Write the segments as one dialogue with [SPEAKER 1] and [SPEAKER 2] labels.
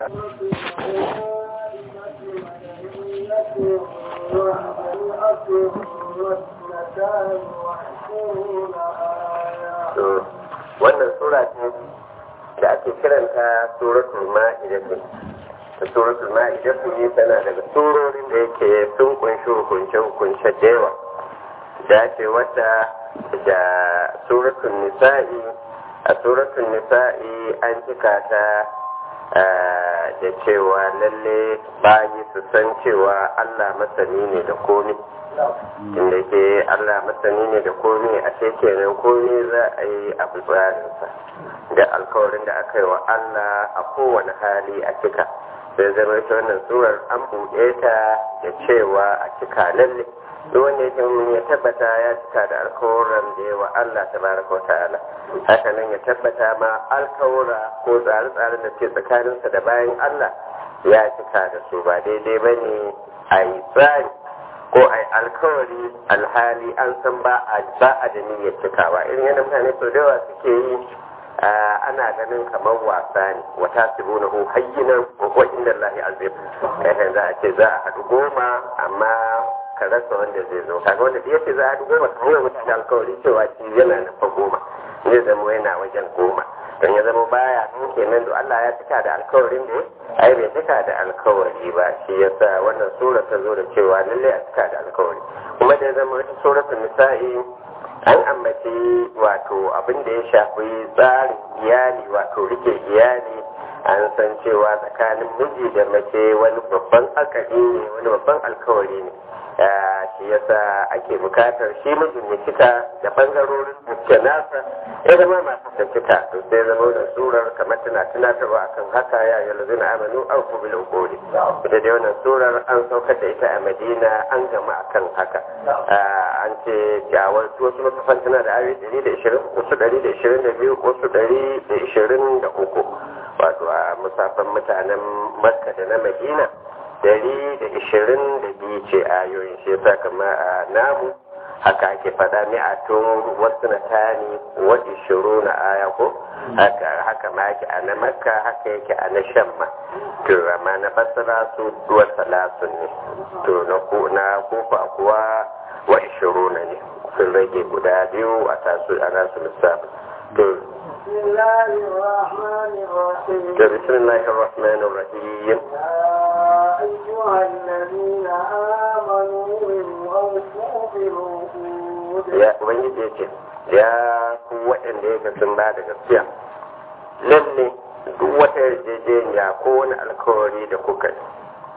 [SPEAKER 1] wannan sura ce da ake kiranta suratul ma'idatu ta suratul ma'idatu ne tana daga surorin da yake sun kunshi hukunce hukunce da yawa da ce wata da suratul nisa'i a suratul nisa'i an cika ta da cewa lalle bayi su san cewa Allah masani ne da komi inda ke Allah masani ne da komi a kenan komi za a yi a tsarinsa da alkawarin da aka yi wa Allah a kowane hali a cika sai zama ita wannan surar an buɗe ta da cewa a cika lalle duk wanda yake ya tabbata ya cika da alkawarin da yawa Allah tabaraka wa ta'ala haka nan ya tabbata ma alkawura ko tsare-tsaren da ke tsakaninsa da bayan Allah ya cika da su ba daidai ba ne a yi tsari ko a yi alkawari alhali an san ba a ba a da niyyar cikawa irin yadda mutane sau da yawa suke yi ana ganin kamar wasa ne wata sibu na hu hayyinan ko inda Allah azim kai za a ce za a haɗu goma amma ka rasa wanda zai zo kaga wanda da yake za a haɗu goma kamar mutane alkawari cewa shi yana nufa goma zai zama yana wajen goma don ya zama baya nan kenan da Allah ya cika da alkawarin da ai bai cika da alkawari ba shi yasa wannan sura ta zo da cewa lalle a cika da alkawari kuma da ya zama wata suratul nisa'i an ambaci wato abin da ya shafi tsarin iyali wato rike iyali an san cewa tsakanin miji da mace wani babban akadi ne wani babban alkawari ne shi yasa ake bukatar shi mijin ya cika da bangarorin da nasa ya zama masu da cika to sai zama da surar kamar tana tunatarwa akan haka ya yi lazina amanu an ku bil ukuri ita dai wannan surar an saukar da ita a madina an gama akan haka an ce jawar wasu makafan tana da ayoyi ɗari da ishirin wasu ɗari da ishirin da biyu wasu ɗari da ishirin da uku wato a musafan mutanen makka da na madina dari da ishirin da biyu ce ayoyin shi yasa kama a namu haka ake faɗa mi'atun wasu na tani wa ishiru na aya ko haka ma yake a na makka haka yake a na shan ma to amma na basira su duwa salasun ne to na kofa kuwa wa ishiru na ne sun rage guda biyu a tasu a nasu lissafi to
[SPEAKER 2] بسم الله الرحمن الرحيم
[SPEAKER 1] بسم الله الرحمن الرحيم
[SPEAKER 2] يا أيها الذين آمنوا أوفوا بالعقود
[SPEAKER 1] ya ubangiji ya ce ya ku waɗanda ya sun ba da gaskiya lalle duk wata yarjejeniya ko wani alkawari da kuka yi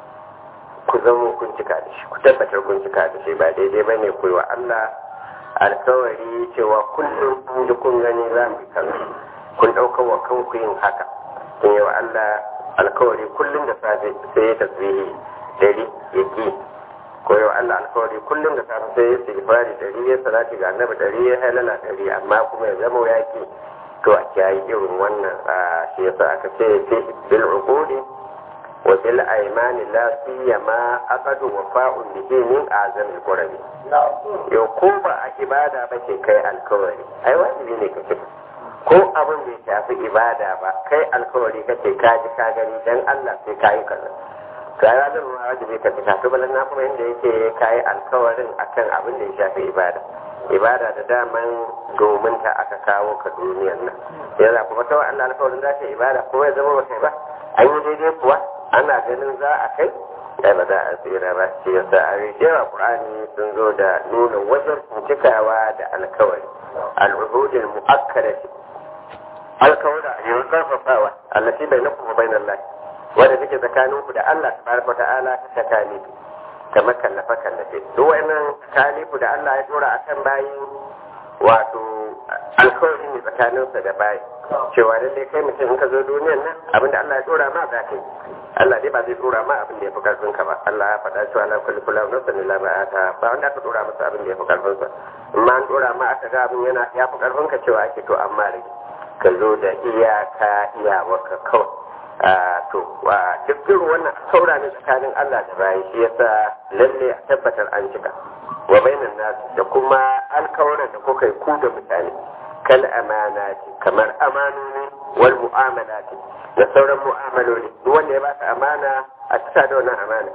[SPEAKER 1] ku zama kun cika da shi ku tabbatar kun cika da shi ba daidai ba ne ku yi wa Allah alkawari cewa kullum kun ji kun gani za mu yi kaza kun ɗaukar wa kanku yin haka kun yi wa Allah alkawari kullum da safe sai ya tasbihi dari ya ki ko yau Allah alkawari kullum da safe sai ya istighfari dari ya salati ga annabi dari ya halala dari amma kuma ya zama ya ki to a kiyaye irin wannan shi yasa aka ce fi bil uqudi wa bil aymani la siyama aqadu wafa'un bihi min azam al qurabi yau ko ba a ibada ba ce kai alkawari ai wajibi ne ka cika ko abin bai shafi ibada ba kai alkawari kace ka ji ka gani dan Allah sai ka yi kaza ga ya zama ma wajibi ka cika to balan na kuma inda yake ka yi alkawarin akan abin da ya shafi ibada ibada da daman domin ta aka kawo ka duniyar nan yana kuma ta Allah alkawarin za ta ibada ko ya zama ba kai ba an yi daidai kuwa ana ganin za a kai da ba za a tsira ba shi yasa a rikewa qur'ani sun zo da nuna wajen cikawa da alkawari al'uhudul mu'akkadati alkawara yin karfafawa allati bainakum wa bainal lahi wanda take tsakanin ku da Allah tabaraka ta'ala ta takani kamar kallafa kallafe duk wannan takalifu da Allah ya dora akan bayi wato alkawari ne tsakaninsa da bayi cewa lallai kai mutum in ka zo duniyar nan abinda Allah ya dora ma za ka yi Allah dai ba zai dora ma abin da ya fi karfin ka ba Allah ya faɗa cewa la kulli kullu nafsin illa ma ata ba wanda aka dora masa abin da ya fi karfin sa amma an dora ma aka ga abin yana ya fi karfin ka cewa ake to amma rage ka zo da iyaka iyawarka kawai to duk irin wannan saura ne tsakanin Allah da bayi shi yasa lalle a tabbatar an cika wa bainan nasu da kuma alkawaran da kuka yi ku da mutane kal amana ce kamar amanoni wal mu'amalati da sauran mu'amaloli duk wanda ya baka amana a cika da wannan amana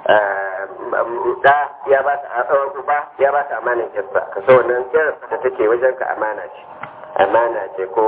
[SPEAKER 1] da ya ba ta uba ya ba ta amanin kirsa ka so wannan kirsa da take wajen ka amana ce amana ce ko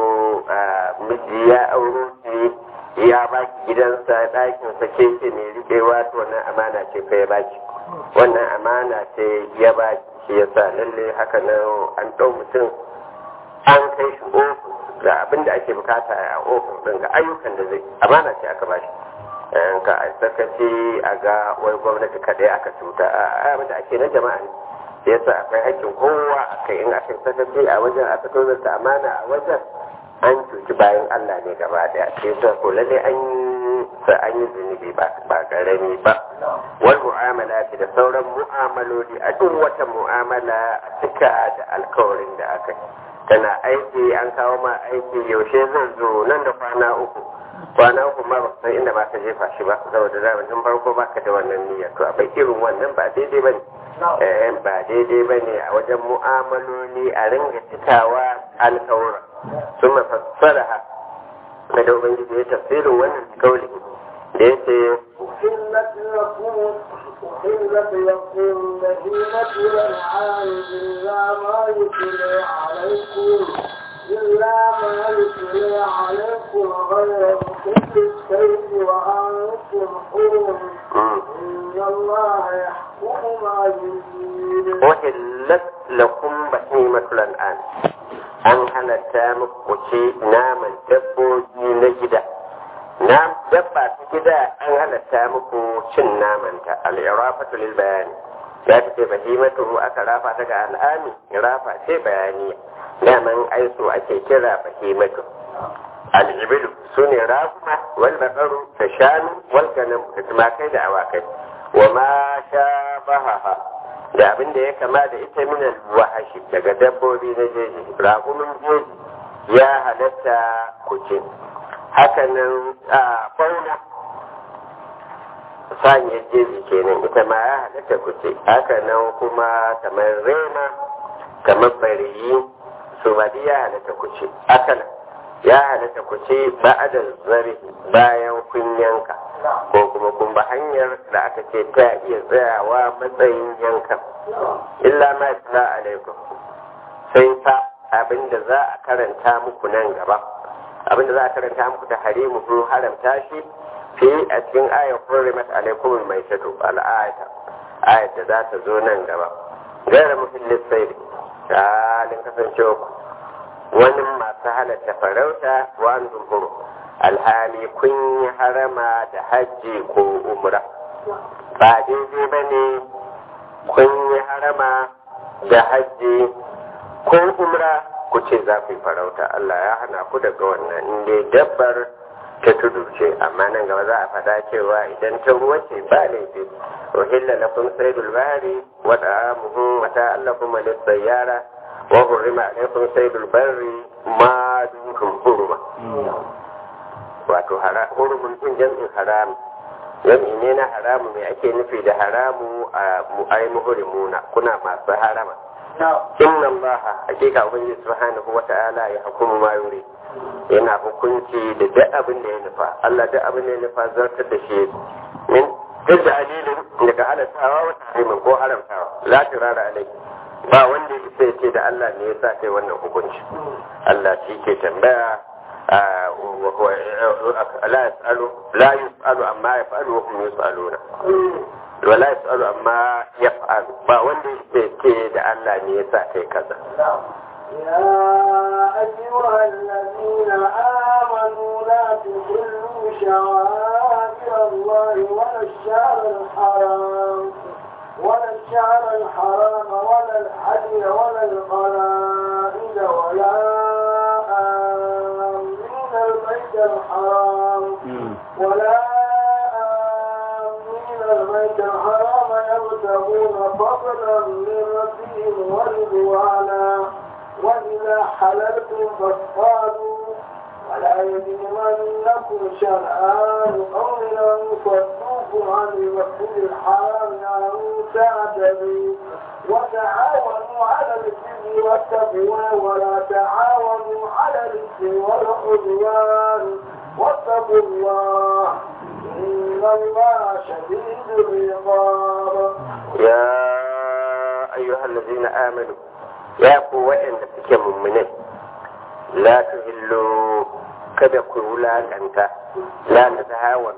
[SPEAKER 1] miji ya auro shi ya ba ki gidansa ɗakin sa ke ce mai riƙewa to wannan amana ce ka ya baki wannan amana ce ya ba shi ya sa lalle haka nan an ɗau mutum an kai shi ofis ga abin da ake bukata a ofis ɗin ga ayyukan da zai amana ce aka ba shi ka a sakaci a ga wai gwamnati kaɗai aka cuta a abin da ake na jama'a ne yasa akwai haƙƙin kowa a kai in aka sakaci a wajen aka tozarta amana a wajen an cuci bayan Allah ne gaba daya sai yasa ko lalle an sa an yi zunubi ba ba karami ba wal mu'amala da sauran mu'amaloli a duk wata mu'amala a cika da alkawarin da aka yi tana aiki an kawo ma aiki yaushe zan zo nan da kwana uku kwana uku ma ba san inda ba ka jefa shi ba saboda da tun farko ba ka da wannan niyyar to akwai irin wannan ba daidai ba ne ba daidai ba ne a wajen mu'amaloli a ringa cikawa alkawura sun mafassara ha na da ubangiji ya tafsirin wannan kauli da ya ce
[SPEAKER 2] أحلت لكم أحلت لكم بهيمة الأنعام إلا ما يتلى عليكم إلا ما يتلى عليكم غير محل السيف وأنتم حرم إن الله يحكم ما يريد
[SPEAKER 1] وحلت لكم بهيمة الأنعام an halatta muku ce naman dabbobi na gida na dabba ta gida an halatta muku cin namanta al'irafatu lil bayani ya ta ce bahimatu aka rafa ta ga al'ami irafa ce bayani daman aiso ake kira bahimatu al'ibilu su ne rafuma wal bakaru da shanu wal ganam da tumakai da awakai wa ma sha bahaha da abin da ya kama da ita minan wahashi daga dabbobi na jeji raƙumin jeji ya halatta kuce hakanan a fauna saniyar jeji kenan ita ma ya halatta kuce hakanan kuma kamar rema kamar bariyi su ma ya halatta kuce hakanan ya halatta kuce ba'ada zari bayan kun yanka ko kuma kun ba hanyar da aka ce ta iya tsayawa matsayin yankan illa ma tsala alaikum sai fa abinda za a karanta muku nan gaba abinda za a karanta muku ta harimu kun haramta shi fi a cikin ayar hurrimat alaikum mai shato al'ayata ayat da za ta zo nan gaba gaira muhillis sai da halin kasancewa ku wani masu halatta farauta wa an alhali kun yi harama da hajji ko umra ba daidai ba ne kun yi harama da hajji ko umra ku ce za ku yi farauta Allah ya hana ku daga wannan inda dabbar ta tudu ce amma nan gaba za a faɗa cewa idan ta ruwa ce ba laifi uhilla lakum saydul bahri wa ta'amuhu wa ta'allakum lis-sayyara wa hurrima alaykum saydul barri ma dunkum hurma wato hurumin din jam'in haram jam'i ne na haramu mai ake nufi da haramu a mu'ai muhurimuna kuna masu harama inna allaha hakika ubangiji subhanahu wa ta'ala ya hukumu ma yuri yana hukunci da duk abin da ya nufa Allah duk abin da ya nufa zartar da shi min duk da alilin daga halattawa wa tahrimin ko haramtawa la tirara alai ba wanda ya ce da Allah ne ya sa kai wannan hukunci Allah shi ke tambaya وهو لا يسأل لا يسأل عما يفعل وهم يسألون ولا يسأل عما يفعل ba wanda yake da Allah ne yasa kai kaza
[SPEAKER 2] يا أيها الذين آمنوا لا تحلوا شعائر الله ولا الشهر الحرام ولا الشهر الحرام ولا الحج ولا القلائد ولا البيت الحرام ولا آمين البيت الحرام يبتغون فضلا من ربهم ورضوانا وإذا حللتم فاصطادوا ولا يجرمنكم شرآن قوم أن صدوكم عن المسجد الحرام أن تعتدوا وتعاونوا على البر والتقوى ولا تعاونوا على الإثم والعدوان واتقوا الله إن الله شديد العقاب
[SPEAKER 1] يا أيها الذين آمنوا يا قوة إن تكي مؤمنين لا تهلوا kada ku wulakanta la na tahawar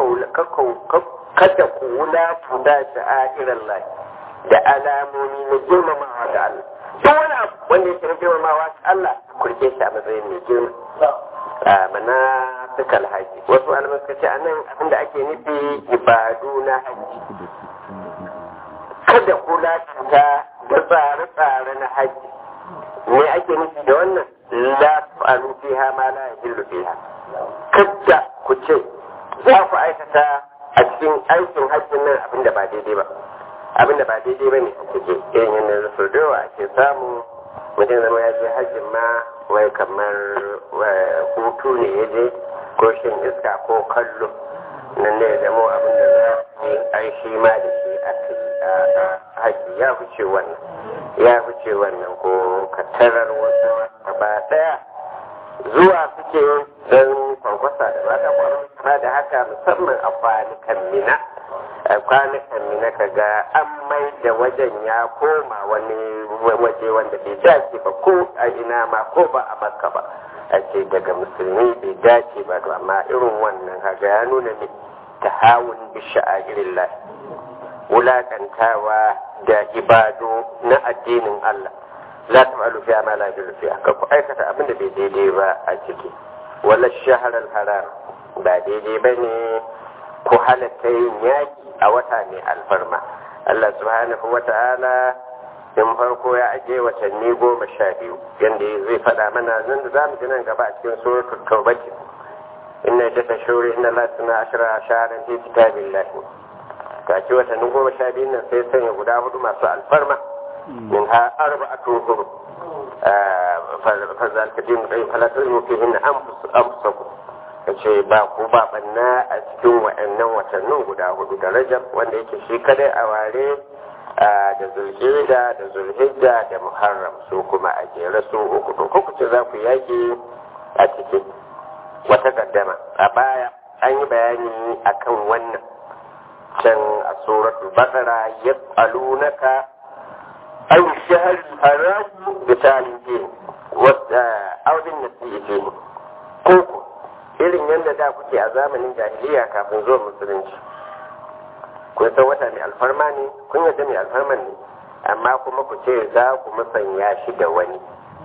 [SPEAKER 1] kada ku wulakanta sha'irar lai da alamomi na girmamawa ga Allah duk wani abu wanda yake na girmamawa ga Allah ku rike shi a matsayin mai girma mana suka alhaji wasu alamar suka ce a nan abinda ake nufi ibadu na haji kada ku wulakanta da tsare-tsare na haji me ake nufi da wannan la taf'alu fiha ma la yahillu fiha kada ku ce za ku aikata a cikin aikin hajjin nan abinda ba daidai ba abinda ba daidai ba ne a cike irin yadda su da ake samu mutum zama ya je hajjin ma wai kamar hutu ne ya je ko shin iska ko kallo nan ne ya zama abinda za yi ai shi ma da shi a hajji ya fice wannan ya fice wannan ko katarar wasu gaba daya zuwa suke don kwankwasa da mata kwankwasa da haka musamman a kwanukan mina a kwanukan mina ka ga an mai da wajen ya koma wani waje wanda bai dace ba ko a ina ma ko ba a makka ba a ce daga musulmi bai dace ba to amma irin wannan kaga ya nuna ne ta hawun bisha a irin wulakantawa da ibado na addinin Allah la taf'alu fiha ma la yajlu fiha ka ku aikata abin da bai daidai ba a ciki wala shahr al haram ba daidai bane ku halatta yin yaki a wata mai alfarma Allah subhanahu wa ta'ala in farko ya aje watanni goma sha biyu yanda zai faɗa mana nan da zamu ji nan gaba a cikin suratul tawbah inna jata shuri inna la tuna ashra shahran fi kitabillah ka ci watanni goma sha biyu nan sai sanya guda hudu masu alfarma منها أربعة هرم فذلك دين القيم فلا تظلموا فيهن أنفسكم kace ba ku ba banna a cikin wa'annan watannin guda hudu da rajab wanda yake shi kadai a ware da zulhijja da zulhijja da muharram su kuma a jere su uku to ku ce za ku yaki a cikin wata kaddama a baya an yi bayani akan wannan can a suratul baqara yas'alunaka أو الشهر الحرام بتعليم فيه أو بالنسيء فيه كوكو irin yadda da kuke a zamanin jahiliya kafin zuwa musulunci kun san wata mai alfarma ne kun yadda mai alfarman ne amma kuma ku ce za ku musanya shi da wani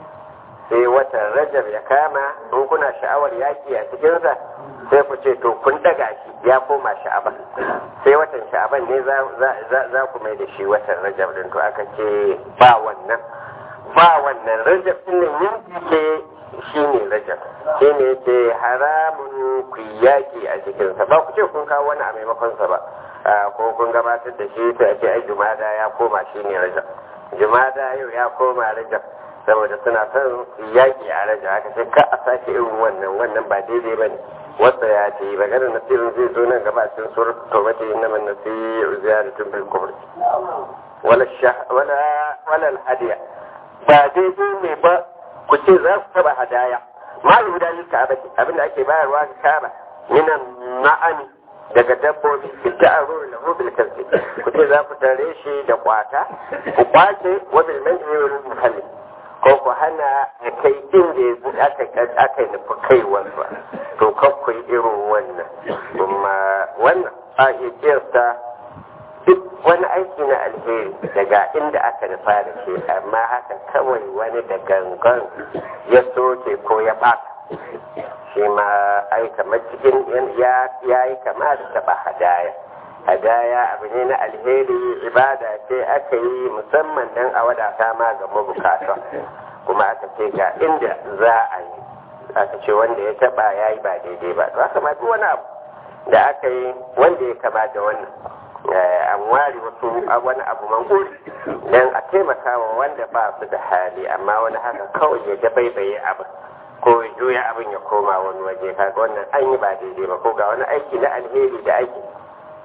[SPEAKER 1] sai watan rajab ya kama in kuna sha'awar yaki a cikinsa sai ku ce to kun daga shi ya koma sha'aban sai watan sha'aban ne za ku mai da shi watan rajab din to aka ce ba wannan ba wannan rajab din nan yanki ce shi ne rajab shi ne ce haramun ku yaki a cikinsa ba ku ce kun kawo wani a maimakonsa ba ko kun gabatar da shi sai a ce ai jumada ya koma shi ne rajab jumada yau ya koma rajab saboda suna son yaƙi a raja haka sai ka a sake irin wannan wannan ba daidai ba ne wasa ya ce magana nasirin zai zo nan gaba cikin surat tawbati inna man nasiru ziyaratun bil kubr wala wala wala al hadiya ba daidai ne ba ku ce za ku taba hadaya ma yuda lil ka'aba abinda ake bayarwa ga ka'aba minan na'ami daga dabbobi fita a ruwa lahu bil kasbi ku ce za ku tare shi da kwata ku kwace wa bil man'i wal muhalli ko ku hana ya kai inda aka aka nufi kaiwarsa to kan ku yi irin wannan kuma wannan a iya kiyasta duk wani aiki na alheri daga inda aka nufa da shi amma haka kawai wani da gangan ya soke ko ya baka shi ma ai kamar cikin ya yi kama da taba hadaya hadaya abu ne na alheri ibada ce aka yi musamman don a wadata ma ga mabukata kuma aka ce ga inda za a yi aka ce wanda ya taba ya yi ba daidai ba to haka ma duk wani abu da aka yi wanda ya kama da wannan an ware wasu wani abu manguri don a taimaka wa wanda ba su da hali amma wani haka kawai ya dabaibaye abin ko ya juya abin ya koma wani waje kaga wannan an yi ba daidai ba ko ga wani aiki na alheri da ake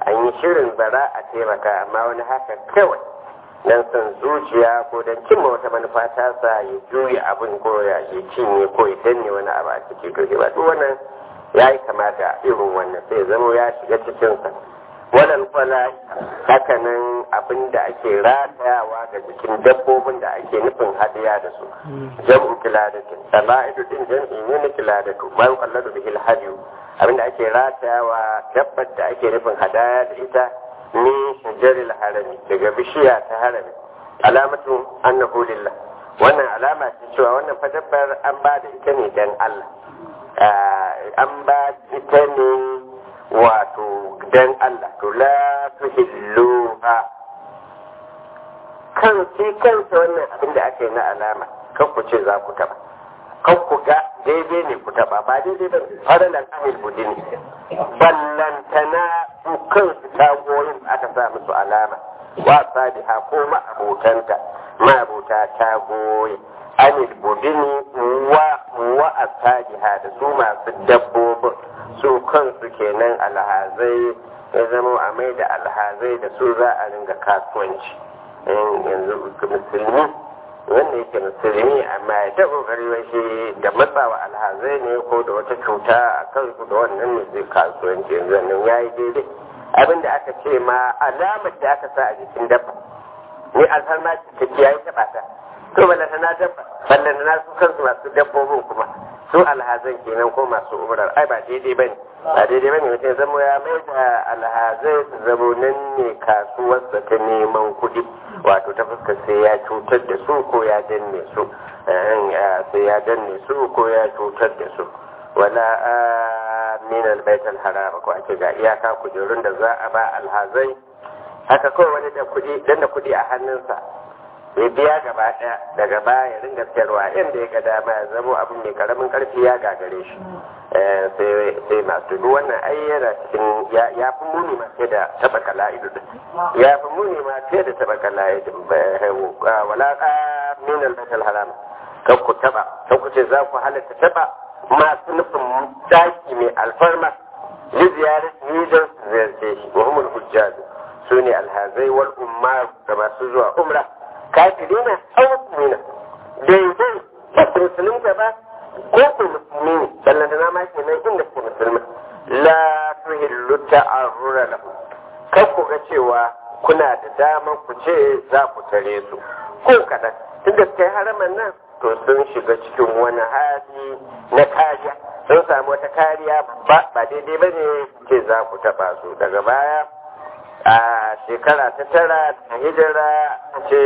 [SPEAKER 1] an yi shirin bara a taimaka amma wani haka kawai dan son zuciya ko dan cimma wata manufa ta sa ya juya abin ko ya ya cinye ko ya danne wani abu a ciki to ba duk wannan ya yi kamata irin wannan sai zama ya shiga cikinsa wannan kwala hakanan abin da ake ratayawa ga jikin dabbobin da ake nufin hadiya da su jam'u kiladatin sala'idu din jam'i ne na kiladatu ma yuqalladu bihi alhadiyu abin da ake ratayawa dabbar da ake nufin hadaya da ita ni shajaril harami daga bishiya ta harami alamatu annahu lillah wannan alama ce cewa wannan fa dabbar an ba da ita ne dan Allah an ba ita ne wato dan Allah to la tuhilluha kan sai kansa wannan abin da aka yi na alama kan ku ce za ku taba kan ku ga daidai ne ku taba ba daidai ba faralan amil budini ballantana su kansu tagoyin aka sa musu alama wa sadiha ko ma'abotanta ma'abota tagoyi anil budini wa wa asadiha da su masu dabbobin su kansu kenan alhazai ya zama a mai da alhazai da su za a ringa kasuwanci yanzu musulmi wanda yake musulmi amma ya ta kokari shi da matsawa alhazai ne ko da wata cuta a kansu da wannan ne zai kasuwanci yanzu nan ya yi daidai abin da aka ce ma alamar da aka sa a jikin dabba ni alfarma ce ta yayi taɓa ta to ballanta na dabba ballanta na su kansu masu dabbobin kuma su alhazan kenan ko masu umrar ai ba daidai ba ne ba daidai ba ne mutum zamo ya mai da alhazai su zamo nan ne kasuwarsa ta neman kuɗi wato ta fuskar sai ya cutar da su ko ya danne su sai ya danne su ko ya cutar da su wala min albayt alharam ko ake ga iyaka kujerun da za a ba alhazai haka kawai wani da kuɗi dan da kuɗi a hannunsa ya biya gaba ɗaya daga baya ya ringa sayarwa inda ya ga dama ya zamo abin mai karamin karfi ya gagare shi sai masu duk wannan ai yana cikin ya fi muni ma fiye da taba kala'idu ya fi muni ma fiye da taba kala'idu wala ka min al haram kan ku taba kan ku ce za ku halatta taba masu nufin daki mai alfarma li ziyarar ni don su ziyarce shi wa humul hujjaju su ne alhazai wal ummar da masu zuwa umra kafirina aw mu'mina daidai ba su musulunta ba ko ku musulmi ne ballan da nama ke nan inda ku musulmi la tuhillu ta'arrura lahu kan ku ga cewa kuna da daman ku ce za ku tare su ko kadan tunda kai haraman nan to sun shiga cikin wani hali na kariya sun samu wata kariya ba ba daidai ba ne ce za ku taba su daga baya a shekara ta tara ta hijira ce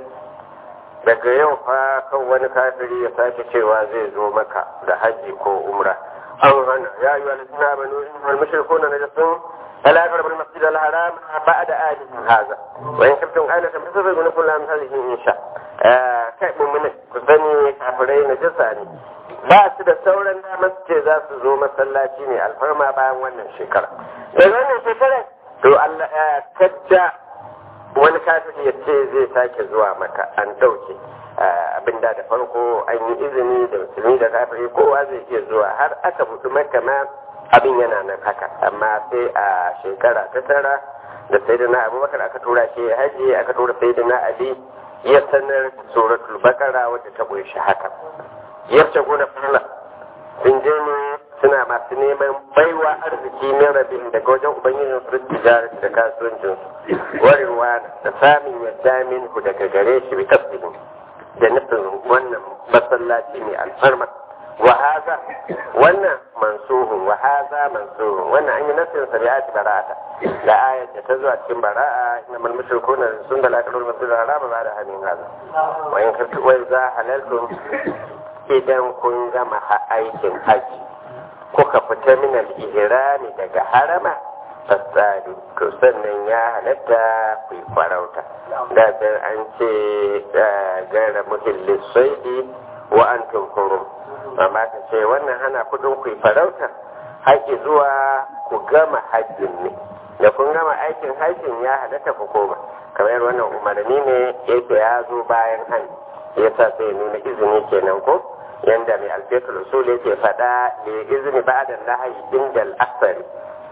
[SPEAKER 1] daga yau fa kan wani kafiri ya sake cewa zai zo maka da haji ko umra an hana ya yi wani suna banu wal mushriku na najasun ala qarab al masjid al haram ba'da ahlihi hadha wa in kuntum ailatan fasabbu min kulli amsalihi insha kai mu'mini ku sani kafirai na jasa ne ba su da sauran damar su ce za su zo masallaci ne alfarma bayan wannan shekara da wannan shekarar to Allah ya kacca wani kafiri ya ce zai sake zuwa maka an ɗauke abinda da farko an yi izini da musulmi da kafiri kowa zai iya zuwa har aka buɗi maka ma abin yana nan haka amma sai a shekara ta tara da sai da na abubakar aka tura shi ya haji aka tura sai da na ali ya sanar suratul bakara wadda ta kunshi haka yarce gona fala sun je ne suna masu neman baiwa arziki na rabin daga wajen ubangijin su tijara da kasuwancin su warewa da samun yadda min ku daga gare shi bi tasbihin da nufin wannan masallaci mai alfarma wa haza wannan mansuhun wa haza mansuhun wannan an yi nasin sa ya bara'ata da ayat da ta zuwa cikin bara'a na mal mushrikuna sun da lakalul masjidil haram ba da hanin haza wa in kuntu wa za halaltum idan kun gama aikin haji kuka fita min al-ihrami daga harama fasadu to sannan ya halatta ku farauta da an ce gara muhillis saidi wa antum hurum amma ta ce wannan hana kudin ku farauta haƙi zuwa ku gama hajjin ne da kun gama aikin hajjin ya halatta ku koma kamar wannan umarni ne yake ya zo bayan hannu yasa sai nuna izini kenan ko yanda mai alfetul usul yake faɗa da izini ba'da nahayi indal asari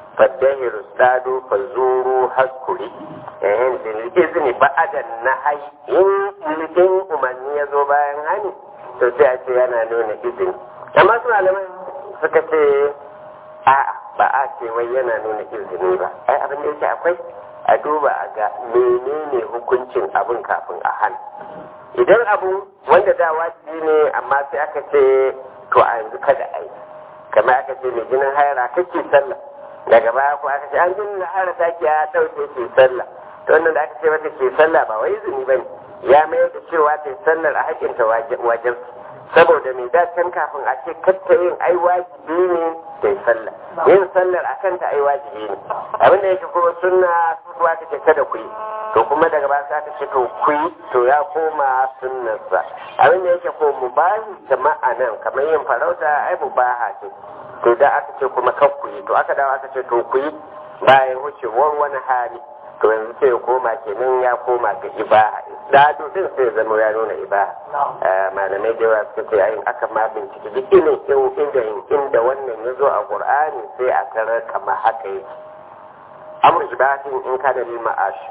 [SPEAKER 1] faddahiru stado fazuru haskuri yayin da izini ba'adan na hai in in umarni ya zo bayan hani to sai a ce yana nuna izini amma su malaman suka ce a ba a ce wai yana nuna izini ba ai abin da yake akwai a duba a ga menene hukuncin abin kafin a hana idan abu wanda da wajibi ne amma sai aka ce to a yanzu kada a yi kamar aka ce mai jinin haira kake sallah daga baya ko aka ce an jinin haira ta ke ya ɗauke ke sallah to wannan da aka ce mata ke sallah ba wai izini ba ne ya mayar da cewa ta yi sallar a haƙƙinta wajen saboda mai dacen kafin a ce katta yin ai wajibi ne da yi sallah yin sallar a kanta ai wajibi ne abinda yake kuma sunna su kuwa ta ce kada ku yi to kuma daga ba sa ta ce to ku yi to ya koma sunnarsa abinda yake ko mubahi jama'a nan kamar yin farauta ai mubaha ce to da aka ce kuma kan ku yi to aka dawo aka ce to ku yi bayan wucewar wani hali to yanzu sai ya koma kenan ya koma ga ibaha dado din sai ya zama ya nuna ibaha malamai da yawa suka ce ayin aka ma bincike duk inin inda inda wannan ya zo a qur'ani sai a tarar kamar haka yake amr ibahatin in ka da ma'ash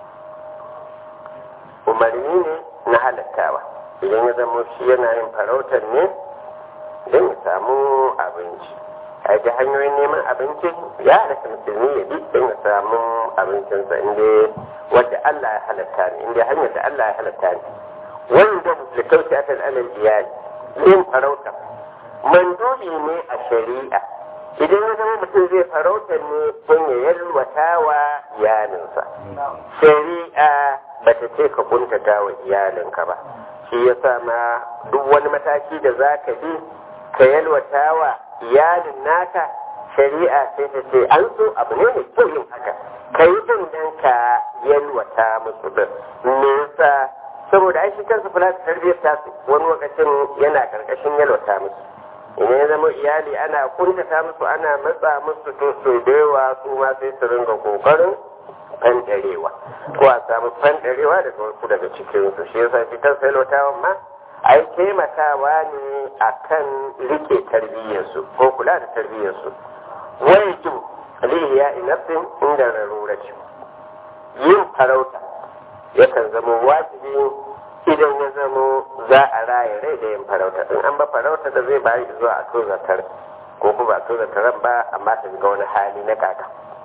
[SPEAKER 1] umarni ne na halattawa idan ya zama shi yana yin farautar ne don ya samu abinci a ji hanyoyin neman abinci ya halatta musulmi ya bi don ya samu abincinsa inda wadda Allah ya halatta ne inda hanyar da Allah ya halatta ne wanda da kauce a kan alal iyali yin farauta mandubi ne a shari'a idan ya zama mutum zai farauta ne don ya yalwata wa iyalinsa shari'a ba ta ce ka kuntata wa iyalinka ba shi ya sa ma duk wani mataki da za ka bi ka yalwata wa iyalin naka shari'a sai ta ce an so abu ne mai kyau yin haka ka yi din dan ka yalwata musu din me yasa saboda ai shi kansu kula da tarbiyyar tasu wani lokacin yana karkashin yalwata musu idan ya zama iyali ana kuntata musu ana matsa musu to so da yawa su ma sai su ringa kokarin fandarewa ko a samu fandarewa daga wasu daga cikinsu shi yasa shi kansa yalwatawan ma ai taimakawa ne a kan rike tarbiyyarsu ko kula da tarbiyyarsu wani jin alihiya inafin inda raruraci yin farauta yakan zama wajibi idan ya zama za a raya rai da yin farauta in an ba farauta da zai bayi zuwa a so zatar ko kuma a so zataran ba amma ta ga wani hali na kaka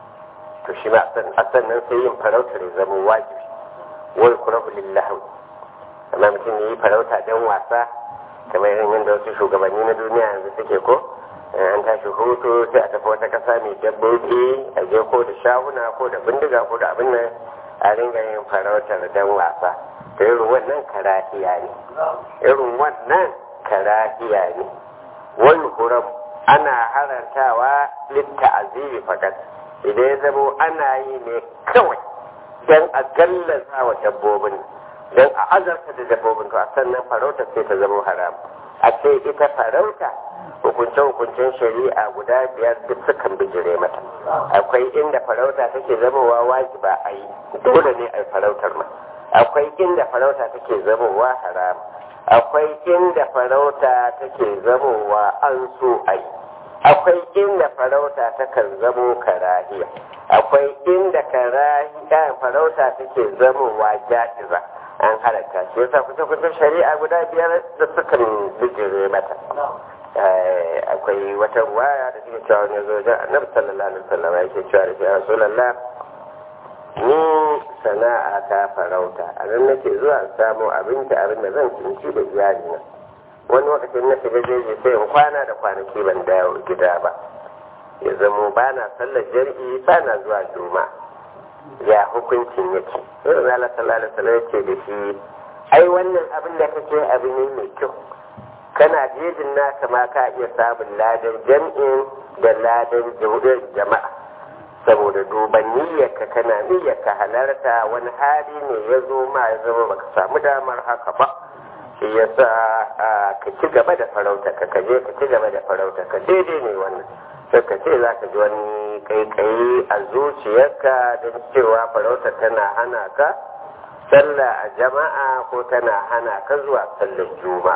[SPEAKER 1] to shi ma a sannan sai yin farauta ya zama wajibi wai kurahu lillahi amma mutum ya yi farauta don wasa kamar irin yadda wasu shugabanni na duniya yanzu suke ko an tashi hutu sai a tafi wata kasa mai dabbobi a je ko da shahuna ko da bindiga ko da abin nan a ringa yin farautar don wasa ta irin wannan karahiya ne irin wannan karahiya ne wani huram ana harantawa litta azimi fakat idan ya zamo ana yi ne kawai don a gallaza wa dabbobin don a azarta da dabbobin to a sannan farauta sai ta zama haram a ce ita farauta hukunce-hukuncen shari'a guda biyar duk sukan bijire mata akwai inda farauta take zamowa wajiba a yi dole ne a yi farautar ma akwai inda farauta take zamowa haram akwai inda farauta take zamowa an so a yi akwai inda farauta takan zamo karahiya akwai inda karahiya farauta take zamowa ja'iza an halatta shi yasa kusa kusa shari'a guda biyar da sukan bijire mata akwai wata ruwaya da suke cewa wani zo wajen annabi sallallahu alaihi wasallam yake cewa da shi rasulullah ni sana'a ta farauta a nan nake zuwa samu abinci abin da zan cinci da iyali na wani lokacin na shiga jeji sai in kwana da kwanaki ban dawo gida ba ya zamo ba na sallar jar'i ba na zuwa juma'a ya hukuncin yake irin Allah sallallahu alaihi wasallam yake da shi ai wannan abin da kake abu ne mai kyau kana jejin naka ma ka iya samun ladan jam'in da ladan jama'a saboda duban niyyarka kana niyyarka halarta wani hali ne ya zo ma ya zama baka samu damar haka ba shi yasa ka ci gaba da farauta ka kaje ka ci gaba da farauta ka daidai ne wannan sai ka ce za ka ji wani kaikayi a zuciyarka don cewa farauta tana hana ka sallah a jama'a ko tana hana ka zuwa sallar juma'a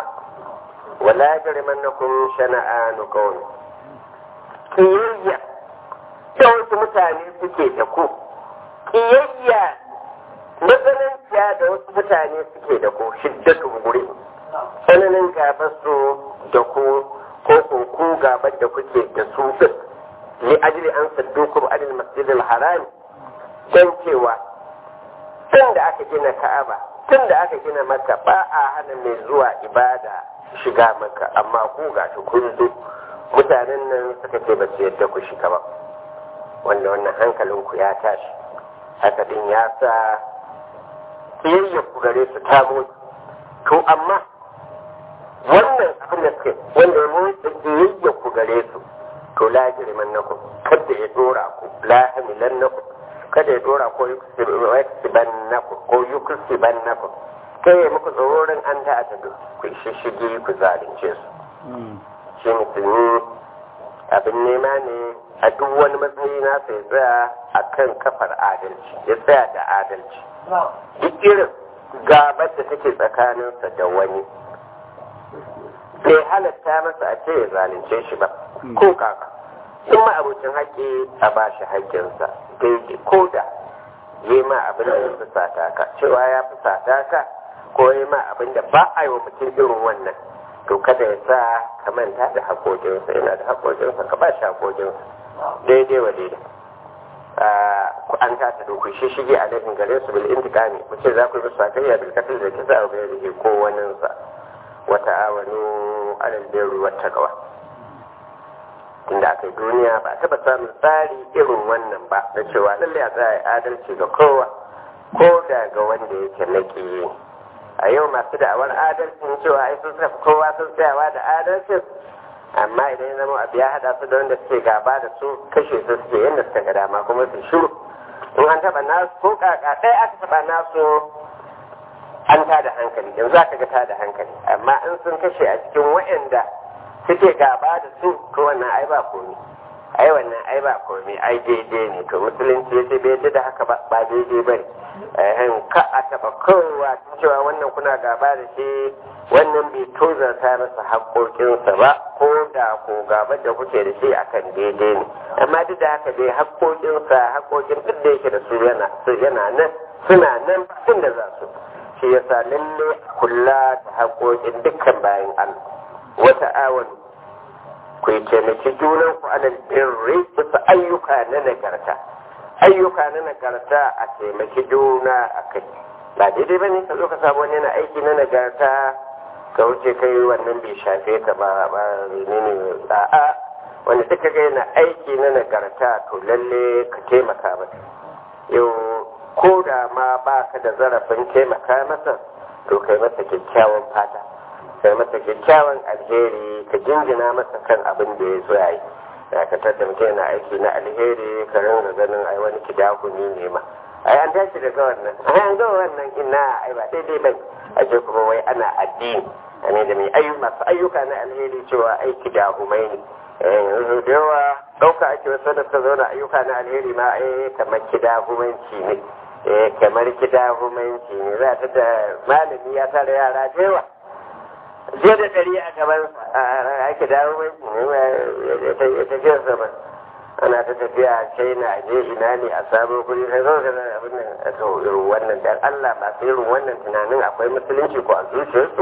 [SPEAKER 1] wala yajrimannakum shana'anu qawmi kiyayya da wasu mutane suke da ku kiyayya matsananciya da wasu mutane suke da ku shiddatu guri tsananin gabar su da ku ko ko ku gabar da kuke da su din li ajli an saddukum anil masjidil haram dan cewa tun da aka gina ka'aba tun da aka gina maka ba a hana mai zuwa ibada shiga maka amma ku ga shi kun zo mutanen nan suka ce ba su yadda ku shiga ba wanda wannan hankalin ku ya tashi haka din ya sa kiyayya ku gare su ta mutu to amma wannan abin da suke wanda ya mutu kiyayya ku gare su to la jiriman nakum kada ya dora ku la hamilan nakum kada ya dora ko yuksiban naku ko yuksiban naku kai ya muku tsororin an ta ta ku shishigi ku zalunce su shi musulmi abin nema ne a duk wani matsayi na sai tsaya a kan kafar adalci ya tsaya da adalci duk irin gabar da take tsakaninsa da wani bai halatta masa a ce ya zalunce shi ba ko kaka in ma abokin haƙƙi a ba shi haƙƙinsa daidai ko da yi ma abin da ya fusata ka cewa ya fusata ka ko yi ma abin da ba a yi wa mutum irin wannan to kada ya sa ka manta da haƙoƙinsa yana da haƙoƙinsa ka ba shi haƙoƙinsa daidai wa daidai an ta ta doku shi shige a laifin gare su bil intikami ku ce za ku yi musu sakayya bil katil da kisa a gairi ko waninsa wata awanu alal birri wat taqwa tunda aka yi duniya ba a taba samun tsari irin wannan ba da cewa lallai a tsaya adalci ga kowa ko da ga wanda yake naki a yau masu da'awar adalcin cewa ai sun tafi kowa sun tsayawa da adalcin amma idan ya zama abu ya haɗa su da wanda suke gaba da su kashe su suke yadda suka ga dama kuma su shiru in an taɓa nasu ko kaka ɗaya aka taɓa nasu an tada hankali yanzu aka ga tada hankali amma in sun kashe a cikin wa'anda suke gaba da su to wannan ai ba komi ai wannan ai ba komi ai daidai ne to musulunci ya ce bai yadda da haka ba ba daidai ba ne ka a taba kowa cewa wannan kuna gaba da shi wannan bai tozarta masa haƙoƙinsa ba ko da ko gaba da kuke da shi akan daidai ne amma duk da haka dai haƙoƙinsa haƙoƙin duk da yake da su yana yana nan suna nan inda za su shi yasa lalle kula da haƙoƙin dukkan bayan Allah wata awon ku yi taimaki junan ku alal birri bisa ayyuka na nagarta ayyuka na nagarta a taimaki juna a kai ba daidai ba ne ka zo ka samu wani na aiki na nagarta ka wuce kai wannan bai shafe ka ba ba ne ne a'a wanda duka ga yana aiki na nagarta to lalle ka taimaka masa yau ko da ma ba ka da zarafin taimaka masa to kai masa kyakkyawan fata kai masa kyakkyawan alheri ka jinjina masa kan abin da ya zo ya yi dakatar da mutum yana aiki na alheri ka ringa ganin ai wani kidahuni ne ma ai an tashi daga wannan ai an ga wannan ina ai ba daidai bane a ce kuma wai ana addini ne da mai ayyuka masu ayyuka na alheri cewa ai kidahumai ne yanzu da yawa ɗauka ake wasu da suka zauna ayyuka na alheri ma ai kamar kidahumanci ne kamar kidahumanci ne za ta da malami ya tara yara da yawa je da ɗari a gaban ake dawo mai tafiyar sama ana ta tafiya china je ina ne a sabon kuri sai zo ga abin nan a to irin wannan dan Allah masu irin wannan tunanin akwai musulunci ko a zuciyarsu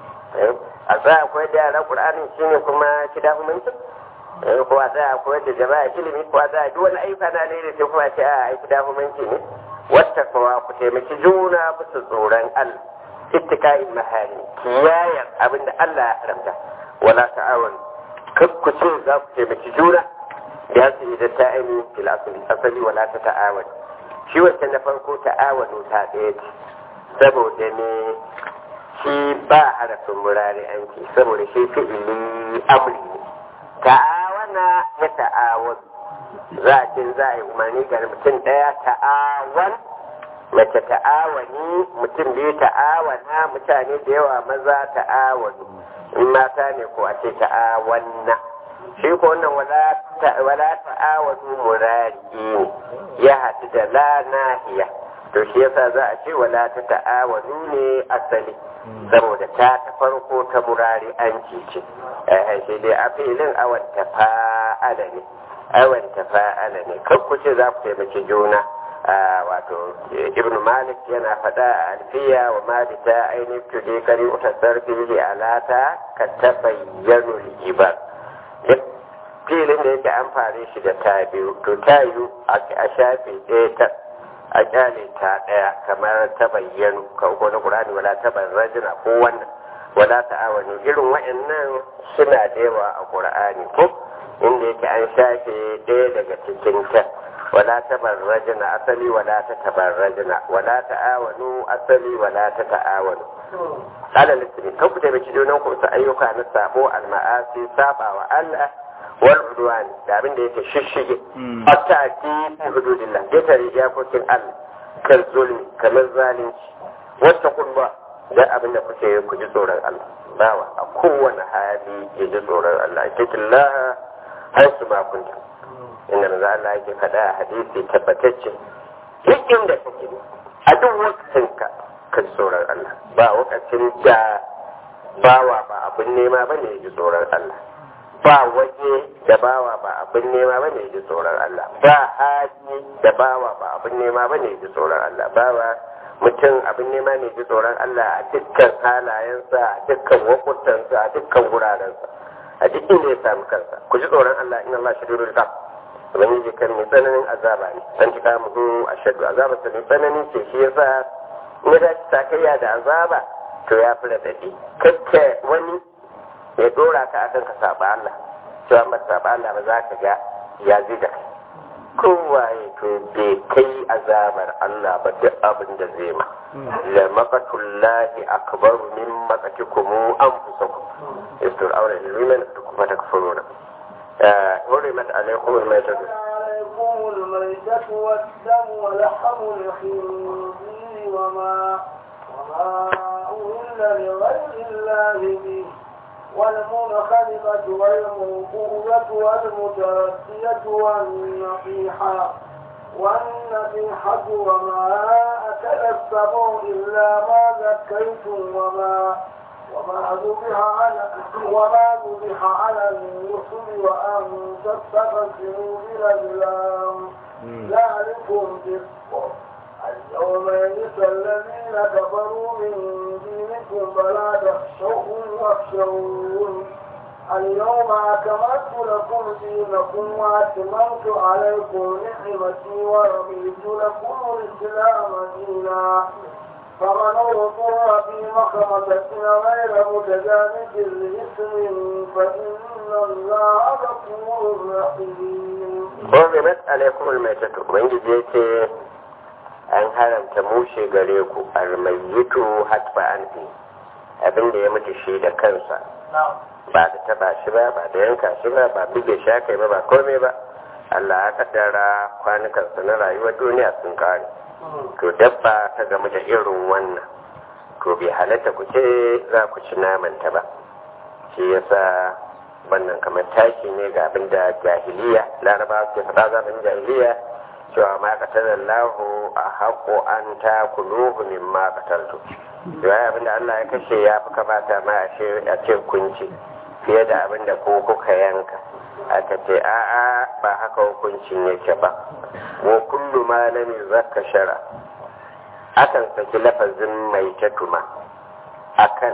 [SPEAKER 1] a tsaya akwai da yara qur'anin shine kuma kida hukunci ko a tsaya akwai da jama'a ilimi ko a tsaya duk wani ayyuka na ne sai kuma ce a ai kida hukunci ne wata kuma ku taimaki juna bisa tsoron Allah ittika'in mahari kiyayar abinda Allah ya haramta wala ta'awun kar ku ce za ku taimaki juna ya su idan ta aini fil asali asali wala ta ta'awun shi wancan na farko ta'awunu ta ɗaya ce saboda ne shi ba harafin murari an ce saboda shi fi'ili amri ne ta'awana ya ta'awun za a ce za a yi umarni ga mutum ɗaya ta'awan mace ta'awani mutum biyu ta'awana mutane da yawa maza ta'awani in mata ne ko a ce ta'awanna shi ko wannan wala ta'awanu murari ne ya haɗu da la nahiya to shi yasa za a ce wala ta ta'awanu ne asali saboda ta ta farko ta murari an ce eh shi dai a filin awan ta fa'ala ne aiwan tafa'ala ne kan ku ce za ku taimaki juna wato ibn malik yana faɗa a alfiya wa malita ainihin tudi kari uta sarfi alata ka tabayyanu ibar filin da yake an fare shi da ta biyu to ta yi a shafi ɗaya ta a kyale ta ɗaya kamar ta bayyanu ka ko na ƙurani wala ta rajina ko wannan wala ta awani irin wa'annan suna da yawa a ƙur'ani ko inda yake an shafe ɗaya daga cikin ta wala ta rajina asali wala ta tabarrajina wala ta awanu asali wala ta ta'awanu alal ismi kan ku taimaki junan ku su ayyuka na sabo al-ma'asi saba wa Allah wal udwan da abin da yake shishige hatta ati hududillah da tare iyakokin Allah kan zulmi kamar zalunci wata kulba da abin da kuke ku ji tsoron Allah bawa a kowane hali ya ji tsoron Allah kitillah har su ba kunta inda manzo Allah yake faɗa a hadisi tabbatacce duk inda kake a duk wakacin ka ka ji tsoron Allah ba wakacin da bawa ba abin nema bane ya ji tsoron Allah ba waje da bawa ba abin nema bane ya ji tsoron Allah ba hali da bawa ba abin nema bane ya ji tsoron Allah bawa mutum abin nema ne ji tsoron Allah a dukkan halayensa a dukkan wakutansa a dukkan wurarensa a duk inda ya samu kansa ku ji tsoron Allah in Allah shi dole ka ubangiji kan mai tsananin azaba ne dan tika mu a shaddu azaba ta mai tsanani ce shi yasa in ya dace sakayya da azaba to ya fi radadi kakka wani ya dora ka akan ka saba Allah cewa ba saba Allah ba za ka ga ya ziga kowaye to bai kai azabar Allah ba duk abin da zai ma la maqatullahi akbar min maqatikum anfusakum istur awra liman kuma takfuruna حرمت عليكم الميتة
[SPEAKER 2] عليكم الميتة والدم ولحم الخنزير وما وما أهل لغير الله به والمنخنقة والموقوذة والمتردية والنصيحة والنصيحة وما أكل السبع إلا ما ذكيتم وما وما ذبح على وما ذبح على النصب وأن تستقسموا بالأزلام ذلكم فسق اليوم يئس الذين كفروا من دينكم فلا تخشوهم واخشون اليوم أكملت لكم دينكم وأتممت عليكم نعمتي ورضيت لكم الإسلام دينا فمن اضطر في مخمسة غير متجانف لإثم فإن الله غفور رحيم.
[SPEAKER 1] حرمت عليكم الميتة وإن جيت an haramta mushe gare ku almayyitu hatfa anfi abin da ya mutu shi da kansa ba da taba shi ba ba da yanka shi ba ba buge shi aka yi ba ba komai ba Allah ya kaddara kwanukansa na rayuwar duniya sun kare to dabba ta gamu da irin wannan to bai halatta ku ce za ku ci namanta ba shi yasa wannan kamar tashi ne ga abin da jahiliya larabawa ke faɗa zaɓin jahiliya cewa ma katalar lahu a haƙo an ta kuluhu min ma kataltu yawa abinda Allah ya kashe ya fi kamata ma a ce kunci fiye da abinda ko kuka yanka aka ce a'a ba haka hukuncin yake ba wa kullu ma lam zakka shara akan saki lafazin mai tatuma akan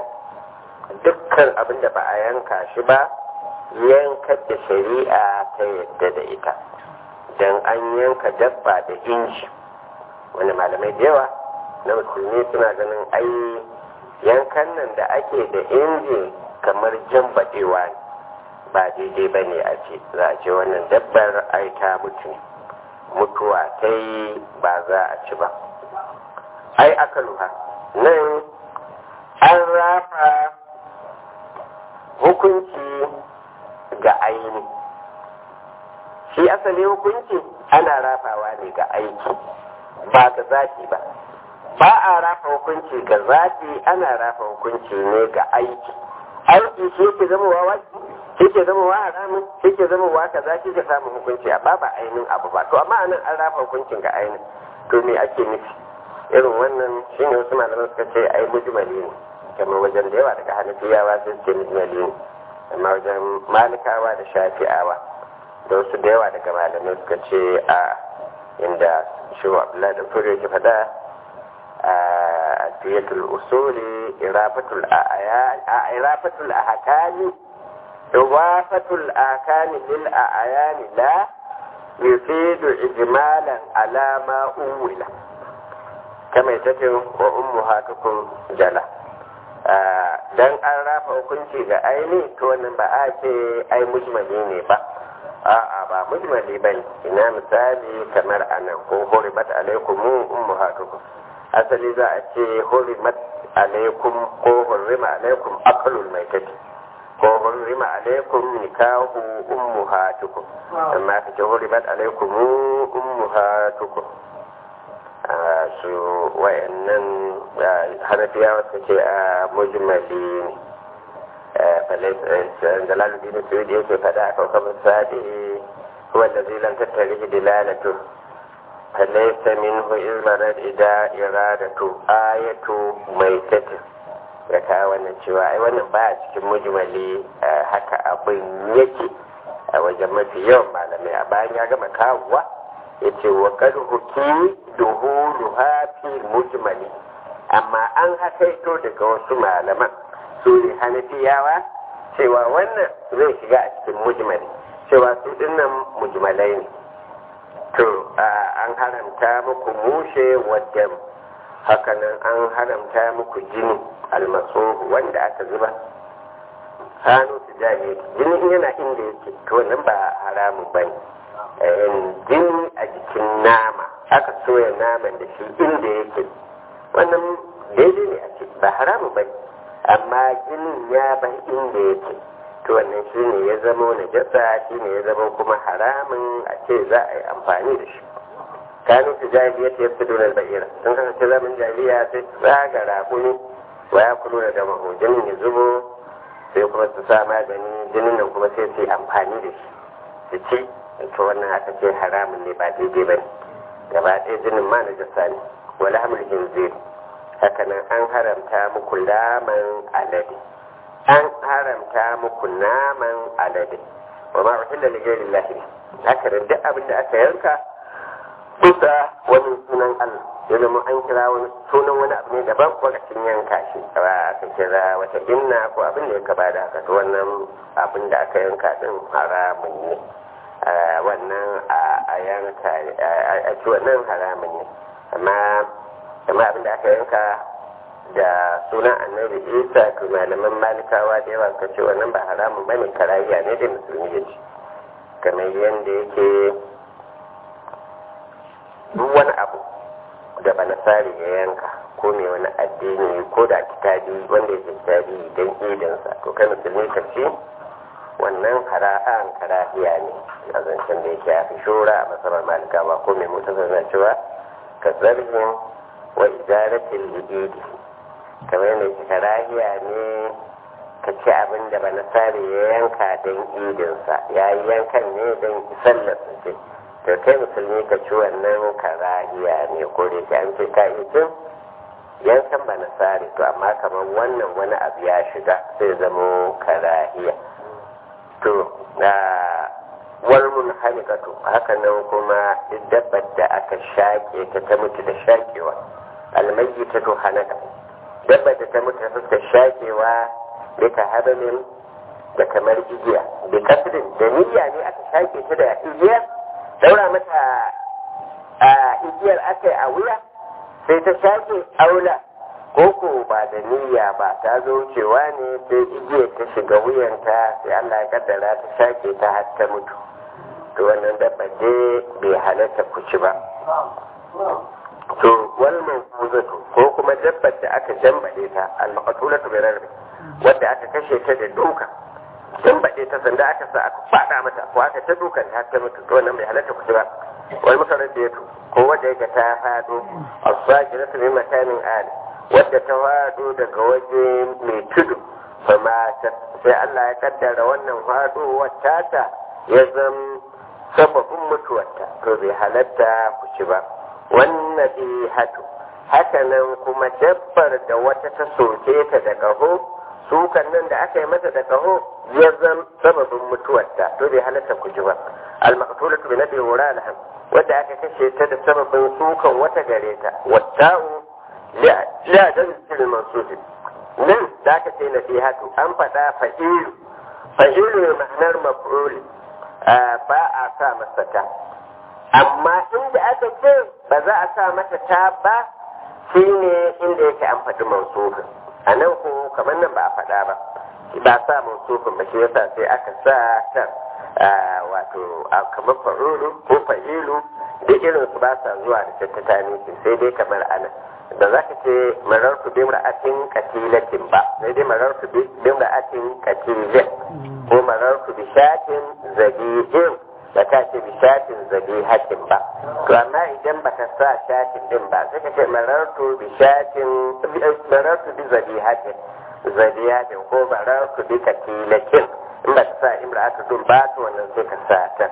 [SPEAKER 1] dukkan abinda ba a yanka shi ba yankar da shari'a ta yadda da ita don an yanka dabba da inji wani malamai da yawa na musulmi suna ganin ai yankan nan da ake da inji kamar jan baɗewa ne ba daidai ba ne a ce za a ce wannan dabbar ai ta mutu mutuwa ta yi ba za a ci ba ai aka luha nan an rafa hukunci ga aini shi asali hukunci ana rafawa ne ga aiki ba ga zafi ba ba a rafa hukunci ga zafi ana rafa hukunci ne ga aiki aiki shi ke zama wa waki shi ke zama wa haramun shi ke zama wa kaza shi ke samun hukunci a ba ba ainihin abu ba to amma anan an rafa hukuncin ga ainihin to me ake nufi irin wannan shi ne wasu malaman suka ce ai mujmali ne kamar wajen da yawa daga hanafiyawa sun ce mujmali ne amma wajen malikawa da shafi'awa da wasu da yawa daga malamai suka ce a inda shi wa abdullahi da fure ke fada a tiyatul usuli irafatul irafatul ahkami iwafatul ahkami lil ayani la yufidu ijmalan ala ma uwila kama ita wa ummuhatukum jala dan an rafa hukunci ga aini to wannan ba a ce ai mujmali ne ba a'a ba mujmali ba ne ina misali kamar anan ko hurimat alaikum ummahatukum asali za a ce hurimat alaikum ko hurima alaikum aqlul maitati ko hurima alaikum nikahu ummahatukum amma ka ce hurimat alaikum ummahatukum su wayannan hanafiyawa suka ce a mujmali ne jalaluddin suyudi yake faɗa a kawkabar sadi wanda zai lan tattare dilalatu falaisa minhu izmarar ida iradatu ayatu mai tatin ya kawo wannan cewa ai wannan ba a cikin mujmali haka abin yake a wajen mafi yawan malamai a bayan ya gama kawowa ya ce wa ƙarhuki duhuluha fi mujmali amma an hakaito daga wasu malaman su ne hanafiyawa cewa wannan zai shiga a cikin mujmali cewa su dinnan mujmalai ne to an haramta muku mushe wadda hakanan an haramta muku jini almasu wanda aka zuba hannu su jami jini yana inda yake to wannan ba haramun ba ne jini a jikin nama aka soya naman da shi inda yake wannan daidai ne a ce ba haramun ba ne amma jinin ya bar inda yake to wannan shi ne ya zama najasa shi ne ya zama kuma haramun a ce za a yi amfani da shi kanu su jahiliya ta yafi donar ba'ira sun kasance zaman jahiliya sai su tsaga raƙuni wa ya kulo da dama jinin ya zubo sai kuma su sa magani jinin nan kuma sai su yi amfani da shi su ci to wannan aka ce haramun ne ba daidai ba ne gaba ɗaya jinin ma najasa ne wala hamil hinzir hakanan an haramta muku laman alade an haramta muku naman alade wa ma uhilla li ghayri llahi haka da duk abin da aka yanka kusa wani sunan Allah ya zama an kira wani sunan wani abu ne daban lokacin yanka shi ba aka kira wata inna ko abin da ya kaba da haka to wannan abin da aka yanka din haramun ne wannan a yanka a ci wannan haramun ne amma amma abin da aka yanka da sunan annabi isa to malaman malikawa da yawa suka ce wannan ba haramun bane karahiya ne da musulmi ya ci kamar yadda yake duk wani abu da ba nasari ya yanka ko mai wani addini ko da kitabi wanda yake kitabi don idinsa to kai musulmi ka ce wannan hara'an karahiya ne a zancen da yake ya fi shura a masarar malikawa ko mai mutu na cewa ka zarhin wa izaratin liɗiɗi kamar yadda yake karahiya ne ka ci abin da banasari ya yanka don idinsa ya yi yankan ne don sallarsa ce to kai musulmi ka ci wannan karahiya ne ko da yake an ce ka yi cin yankan banasari to amma kamar wannan wani abu ya shiga sai zamo karahiya to walmun halikatu haka nan kuma dabbar da aka shaƙe ta ta mutu da shaƙewa almayi ta to hanaka dabbar da ta mutu ta fuskar shaƙewa da ta habalin da kamar igiya da kasirin da niyya ne aka shaƙe ta da igiya daura mata a igiyar aka yi a wuya sai ta shaƙe aula koko ba da niyya ba ta zo cewa ne sai igiyar ta shiga wuyanta sai Allah ya kaddara ta shaƙe ta har ta mutu to wannan dabba dai bai halatta ku ci ba to wal mawquzatu ko kuma dabbar da aka jambade ta al maqtulatu bi rarbi wanda aka kashe ta da duka jambade ta sanda aka sa aka fada mata ko aka ta dukan ta ta mutu to wannan bai halatta ku ci ba wal mutaraddiatu ko wanda yake ta fado as-sajiratu min makanin ali wadda ta fado daga waje mai tudu fama sai Allah ya kaddara wannan faɗowar tata ya zam sababin mutuwarta to bai halatta ku ci ba wannan bi hatu hakanan kuma dabbar da wata ta soke ta da ƙaho sukan nan da aka yi mata da ƙaho ya zam sababin mutuwarta to bai halatta ku ci ba al-maqtulatu bi nabi wuralha wadda aka kashe ta da sababin sukan wata gare ta watta'u la da cikin mansufi nan da aka ce nasihatu an faɗa fa'ilu fa'ilu ne ma'anar maf'ul ba a sa masa ta amma inda aka ce ba za a sa mata ta ba shine inda yake an faɗi mansufin a nan ko kamar nan ba a faɗa ba ba sa mansufin ba shi yasa sai aka sa ta wato kamar fa'ulu ko fa'ilu da irin su ba sa zuwa da tattata sai dai kamar ana da za ka ce marartu bi ra'atin katilatin ba sai dai marartu bi ra'atin katilin ko marartu bi shatin zabi'in ba ta ce bi shatin zabihatin ba to amma idan ba ka sa shatin din ba sai ka ce marartu bi shatin marartu bi zabihatin zabihatin ko marartu bi katilatin in ba ka sa imra'atu dun ba to wannan sai ka sa ta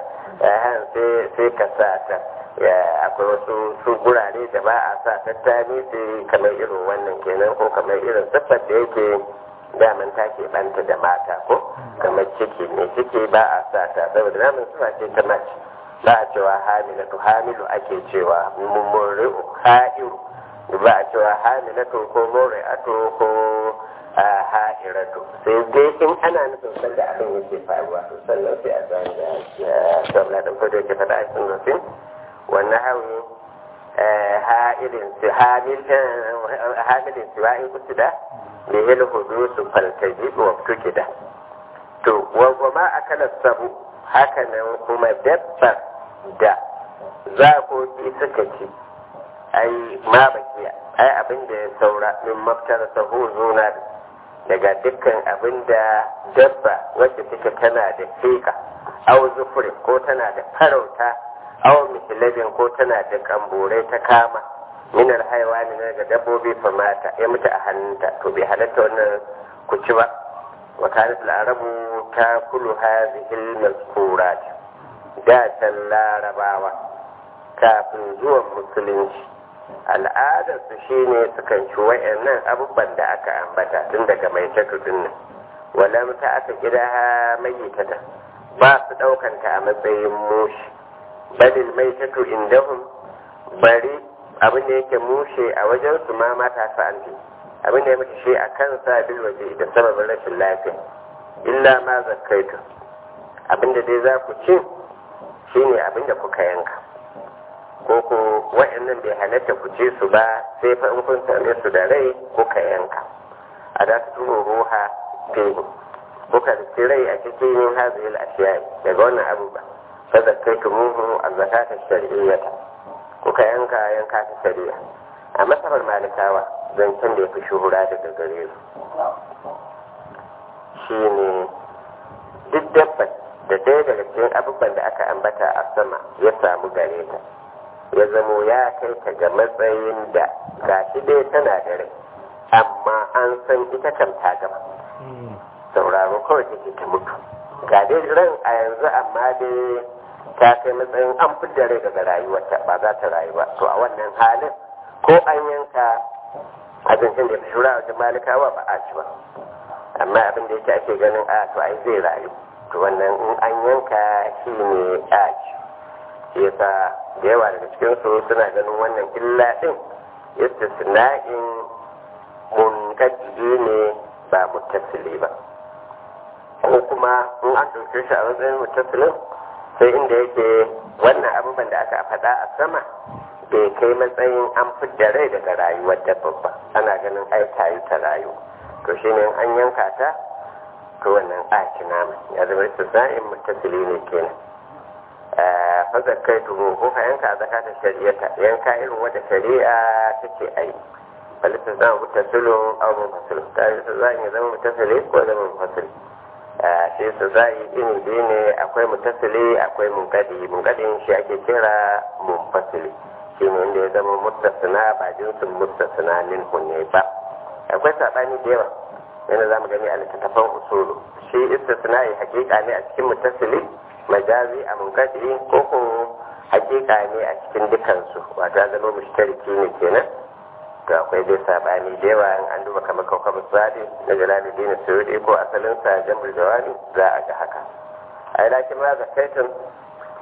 [SPEAKER 1] sai ka sa ta akwai wasu su gurare da ba a sa tattali sai kamar irin wannan kenan ko kamar irin siffar da yake daman ta ke banta da mata ko kamar ciki ne ciki ba a sa ta saboda namun suna ce ta mace ba a cewa hamilatu hamilu ake cewa mumuri'u ha'iru ba a cewa hamilatu ko muri'atu ko ha'iratu sai dai in ana nufin sanda abin yake faruwa sannan sai a zan da sabla da fado ke faɗa a cikin nufin والنحو هائل حامل حامل سواء قصد به الحدوث فالتجيب وابتكد to wa ma akala sabu haka nan kuma dabbar da zakoki suka ci ai ma bakiya ai abin da ya saura min maftar sahu zuna daga dukkan abin da dabba wacce take tana da fika au zufurin ko tana da farauta awon misilabin ko tana da kamburai ta kama minar haiwani na ga dabbobi famata ya mutu a hannunta to bai halatta wannan kuci ba wa kanat larabu ta kulu hazihil mazkurat da can larabawa kafin zuwan musulunci al'adar su shine sukan ci wayannan abubuwan da aka ambata tun daga mai takardun nan walam ta aka kira mayyitata ba su daukanta a matsayin mushi balil mai tato indahum bari abin da yake mushe a wajen su ma mata su anti abin da ya mutu shi a kansa bil waje da sababin rashin lafiya illa ma zakkaitu abin da dai za ku ci shine abin da kuka yanka ko ko wa'annan bai halatta ku ci su ba sai fa in kun same su da rai kuka yanka a da su turo ruha fihi kuka ci rai a cikin hazihil ashiyai daga wannan abubuwa فذكيتموه الزكاة الشرعية kuka yanka yanka ta shari'a a masabar malikawa zancen da ya fi shuhura daga gare su shi ne duk dabbar da ɗaya daga cikin abubuwan da aka ambata a sama ya samu gare ta ya zamo ya kai ta ga matsayin da gashi dai tana da rai amma an san ita kan ta gama sauraro kawai take ta mutu ga dai ran a yanzu amma dai ta kai matsayin an fidda rai daga rayuwarta ba za ta rayu ba to a wannan halin ko an yanka abincin da ya fi shura wajen malikawa ba a ci ba amma abin da yake ake ganin a to ai zai rayu to wannan in an yanka shi ne a ci shi yasa da yawa daga cikin su suna ganin wannan illa din istisna'in munkadi ne ba muttasili ba ko kuma in an ɗauke shi a matsayin mutasilin sai inda yake wannan abubuwan da aka faɗa a sama bai kai matsayin an fidda rai daga rayuwar dabba ba ana ganin ai ta yi ta rayu to shi ne an yanka ta to wannan a ci nama ya zama su za'in mutasili ne kenan fazar kai tuhu ko ka yanka a zakatar shari'ata yanka irin wadda shari'a take a yi balisa zama mutasilin abu mutasilin ta yi su za'in ya zama mutasili ko zama mutasili shi su za'i ini biyu ne akwai mutasili akwai munkadi munkadin shi ake kira munfasili shi ne inda ya zama mustasina ba jinsin mustasina min ne ba akwai saɓani da yawa yana za mu gani a littattafan usulu shi istisna yi hakika ne a cikin mutasili majazi a munkadi ko ko hakika ne a cikin dukansu wato ya zama mushtariki ne kenan to akwai dai sabani da yawa in an duba kamar kawkar misali na jalaluddin suyudi ko asalin sa jamul jawani za a ga haka a yi lakin ma zakaitun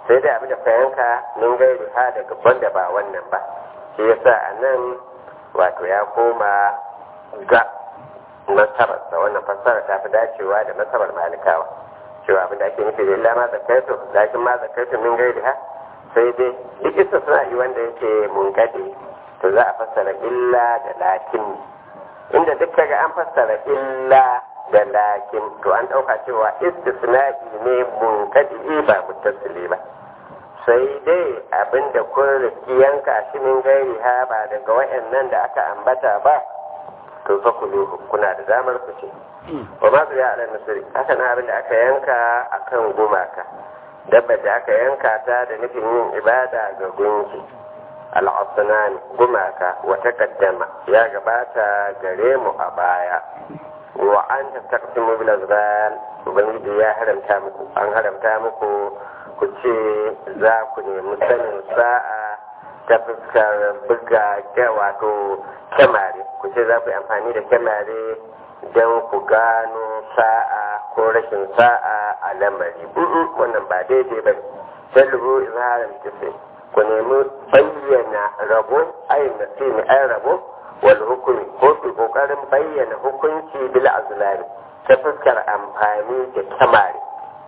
[SPEAKER 1] sai dai abin da ka yanka min gairi ha daga wanda ba wannan ba shi yasa a nan wato ya koma ga masabarsa wannan fassara ta fi dacewa da masabar malikawa cewa abin da ake nufi da illa ma zakaitu lakin ma zakaitu min gairi ha sai dai duk isa suna yi wanda yake mungade to za a fassara illa da lakin inda duk kaga an fassara illa da lakin to an ɗauka cewa istisna'i ne munkadi ba muttasili ba sai dai abinda kun riski yanka shi min gairi ha ba daga wayannan da aka ambata ba to fa ku kuna da damar ku ce wa ma ya ala nasiri haka na abinda aka yanka akan gumaka dabba da aka yanka ta da nufin yin ibada ga gunki al'asunan gumaka wa taqaddama ya gabata gare mu a baya wa an taqsimu bil azbal ubangiji ya haramta muku an haramta muku ku ce za ku nemi sanin sa'a ta fuskar buga wato kyamare ku ce za ku yi amfani da kyamare don ku gano sa'a ko rashin sa'a a lamari wannan ba daidai ba sallu izharar tafi ku nemi bayyana rabo ayin nasimi ayin rabo wal hukumi ko ku kokarin bayyana hukunci bil azlami ta fuskar amfani da kyamare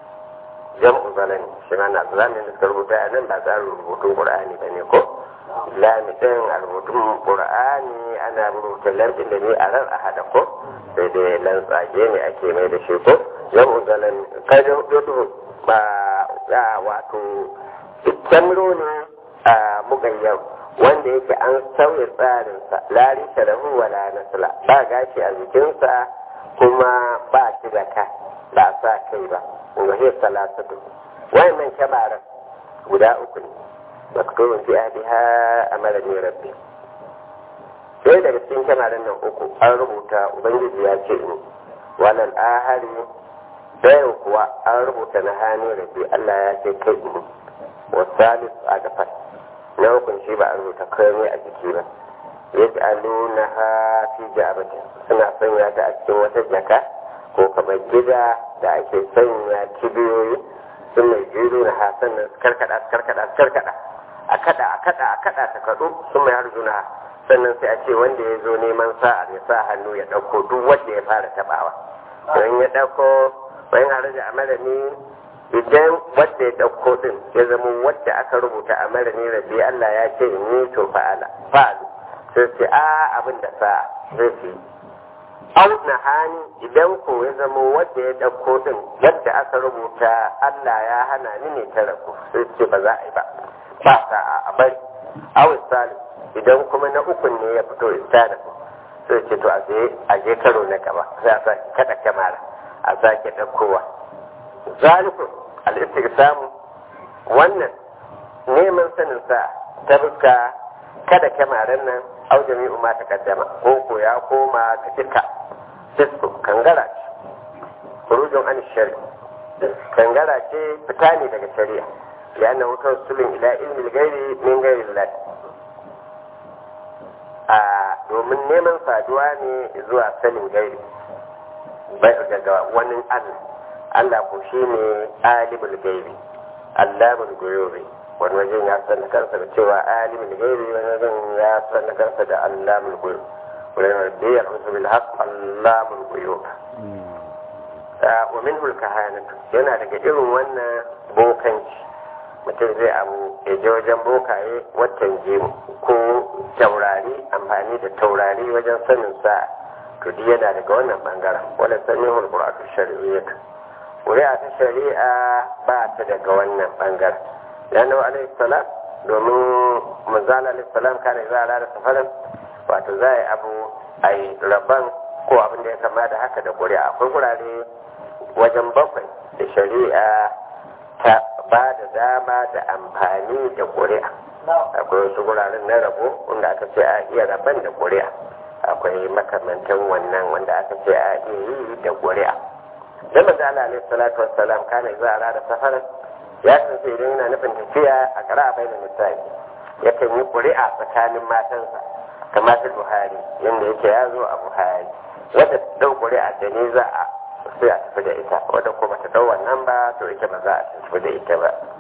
[SPEAKER 1] jam'u zalani shi ma na zalamin da suka rubuta a nan ba za rubutun qur'ani ba ne ko lami din a rubutun qur'ani ana rubuta lambin da ne a ran a hada ko sai dai lantsage ne ake mai da shi ko jam'u zalani kada yudu ba wato kyamro ne a mugayyar wanda yake an sauya tsarinsa lari sharahu wala nasla ba gashi a jikinsa kuma ba shi da ka ba sa kai ba wa hiya salasatu wayannan kyabaran guda uku ne maktubun fi ahliha amara ni rabbi sai daga cikin kyamaran nan uku an rubuta ubangiji ya ce ni walal ahari dayan kuwa an rubuta na hani rabbi Allah ya ce kai ni wa salis a gafar na hukun shi ba a rubuta komai a jiki ba yaj'aluna ha fi ja'batin suna sanya ta a cikin wata jaka ko kamar gida da ake sanya kibiyoyi sun mai jiru na hasan nan karkada karkada karkada a kada a kada a kada ta kadu sun mai harjuna sannan sai a ce wanda ya zo neman sa'a ya sa hannu ya dauko duk wanda ya fara tabawa don ya dauko bayan haraja a malami idan wadda ya ɗauko ɗin ya zama wadda aka rubuta a mara ne rabbi Allah ya ce in yi to fa'ala fa'alu sai ce a abin da sa zai fi au na hani idan ko ya zama wadda ya ɗauko ɗin wadda aka rubuta Allah ya hana ni ne ta rabu sai ce ba za a yi ba ba sa'a a bari au isali idan kuma na ukun ne ya fito istana sai ce to a je karo na gaba sai a sake kada kyamara a sake ɗaukowa zalikun al'istirsamu wannan neman sanin sa ta fuska kada kyamaren nan au jami'u ma ta kaddama ko ko ya koma ga duka fisku kangara ce kurujin an shari kangara ce fita ne daga shari'a ya na wutar sulun ila ilmi gairi min gairi lalata a domin neman saduwa ne zuwa sanin gairi daga wani allah Allah ko shi ne alimul gaibi allamul goyobi wani wajen ya san kansa da cewa alimul gaibi wani wajen ya san kansa da allamul goyobi wani wajen ya rusu bil haq allamul goyobi wa min hulkahanatu yana daga irin wannan bokanci mutum zai abu ya je wajen bokaye watan jimu ko taurari amfani da taurari wajen sanin sa to yana daga wannan bangaren wala sanin hulkuratu shari'iyyatu ƙuri'a ta shari'a ba ta daga wannan ɓangaren yana alaihi salam domin manzala alaihi salam kare za a da safarin wato za a yi abu a yi rabon ko abin da ya kama da haka da ƙuri'a akwai gurare wajen bakwai da shari'a ta ba da dama da amfani da ƙuri'a akwai wasu guraren na rabo wanda aka ce a iya rabon da ƙuri'a akwai makamantan wannan wanda aka ce a iya yi da ƙuri'a da manzo Allah alaihi salatu wassalam kana za a rada safarin ya san sai idan yana nufin tafiya a kara bai da misali yakan yi ƙuri'a tsakanin matansa kamar ta Buhari yadda yake ya zo a Buhari wadda ta dau ƙuri'a da ne za a sai a tafi da ita wadda kuma ta dau wannan ba to ita ba za a tafi da ita ba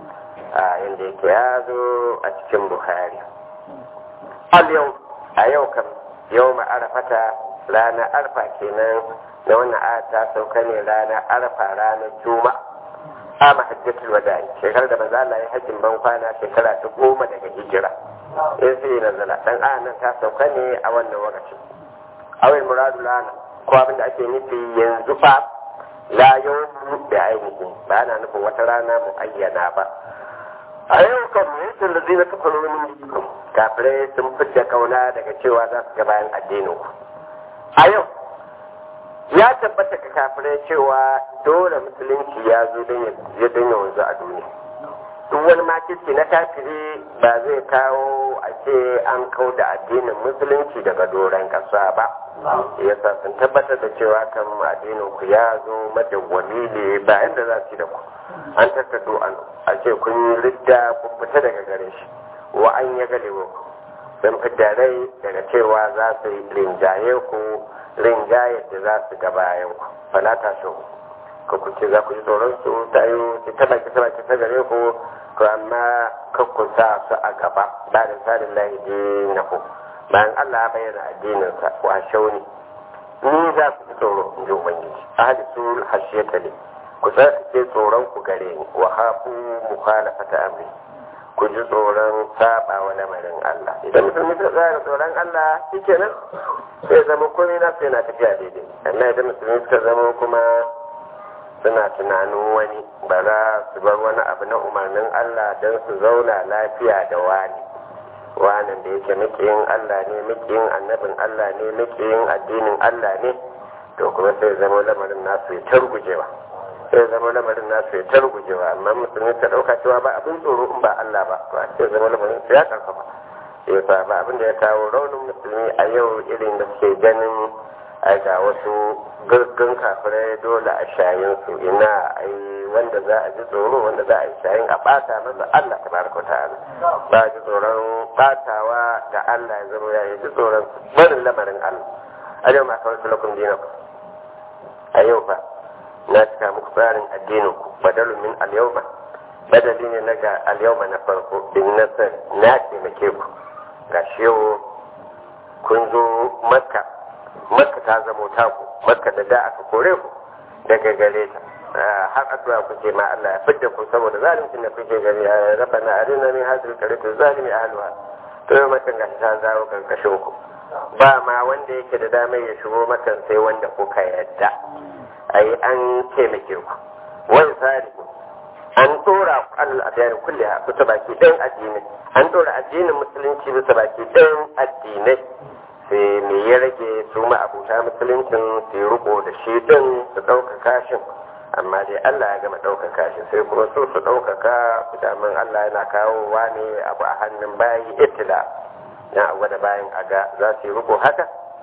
[SPEAKER 1] a yadda yake ya zo a cikin buhari al yau a yau kam yau ma arafata ranar arfa kenan na wannan aya ta sauka ne ranar arfa ranar juma'a ama hajjatul wada'i shekarar da manzo Allah ya hajjin ban kwana shekara ta goma daga hijira in sai nazala dan ayan nan ta sauka ne a wannan lokaci awai muradu lana ko abin da ake nufi yanzu fa la yawmu da ainihi ba ana nufin wata rana mu ayyana ba a yau kan mutum da zina kafaru min kafirai sun fidda kauna daga cewa za su ga bayan addinin ku a yau ya tabbata ka kafirai cewa dole musulunci ya zo don ya don ya wanzu a duniya duk wani makirci na kafiri ba zai kawo a ce an kau da addinin musulunci daga doron ƙasa ba yasa sun tabbatar da cewa kan addinin ku ya zo madawwami ne ba yadda za su yi da ku an tattato an a ce kun yi ridda kun fita daga gare shi wa an ya gale ku sun fidda rai daga cewa za su yi rinjaye ku rinjaye da za su ga bayan ku falata shi ka ku ce za ku ji tsoron su ta yi su taba ki taba ki ta gare ku to amma ka ku sa su a gaba ba da tsarin lahi na ku bayan Allah ya bayyana addininsa wa shauni ni za ku ji tsoro in ji ubangiji ahli sul hashiyata ne ku tsarkake tsoron ku gare ni wa hafu mukhalafata amri ku ji tsoron saba wa lamarin Allah idan mutum ya tsaya tsoron Allah shikenan sai zama komai na sai na tafiya daidai amma idan musulmi suka zama kuma suna tunanin wani ba za su bar wani abu na umarnin Allah don su zauna lafiya da wani wanan da yake makiyin Allah ne makiyin annabin Allah ne makiyin addinin Allah ne to kuma sai zama lamarin nasu ya targujewa sai zama lamarin nasu ya targujewa amma musulmi ta dauka cewa ba abin tsoro in ba Allah ba to sai zama lamarin su ya karfafa yasa ba abin da ya kawo raunin musulmi a yau irin da suke ganin ai ga wasu gaggan kafirai dole a shayin su ina ai wanda za a ji tsoro wanda za a yi shayin a bata masa Allah tabaraka ta'ala ba ji tsoron batawa ga Allah ya zama ya ji tsoron barin lamarin Allah a yau ma kawai sulakun dinaku a yau fa na cika muku tsarin addinin ku badalun min al-yawma badali ne na ga al-yawma na farko bin nasar na taimake ku ga shi yau kun zo makka makka ta zamo taku makka da da aka kore ku daga gare ta har addu'a kuke ma Allah ya fidda ku saboda zalincin da kuke gari ya rafa na arina min hadil karitu zalimi ahluha to yau makan gashi ta zawo karkashin ku ba ma wanda yake da damar ya shigo makan sai wanda kuka yadda ai an taimake ku wani tsari an tsora ku alal adiyar kulle a kusa baki ɗayan addinai an tsora addinin musulunci bisa baki ɗayan addinai sai me ya rage su ma abuta musuluncin su yi riko da shi din su ɗaukaka shi amma dai Allah ya gama ɗaukaka shi sai kuma so su ɗaukaka daman Allah yana kawowa ne abu a hannun bayi itila na abu da bayan aga za su yi riko haka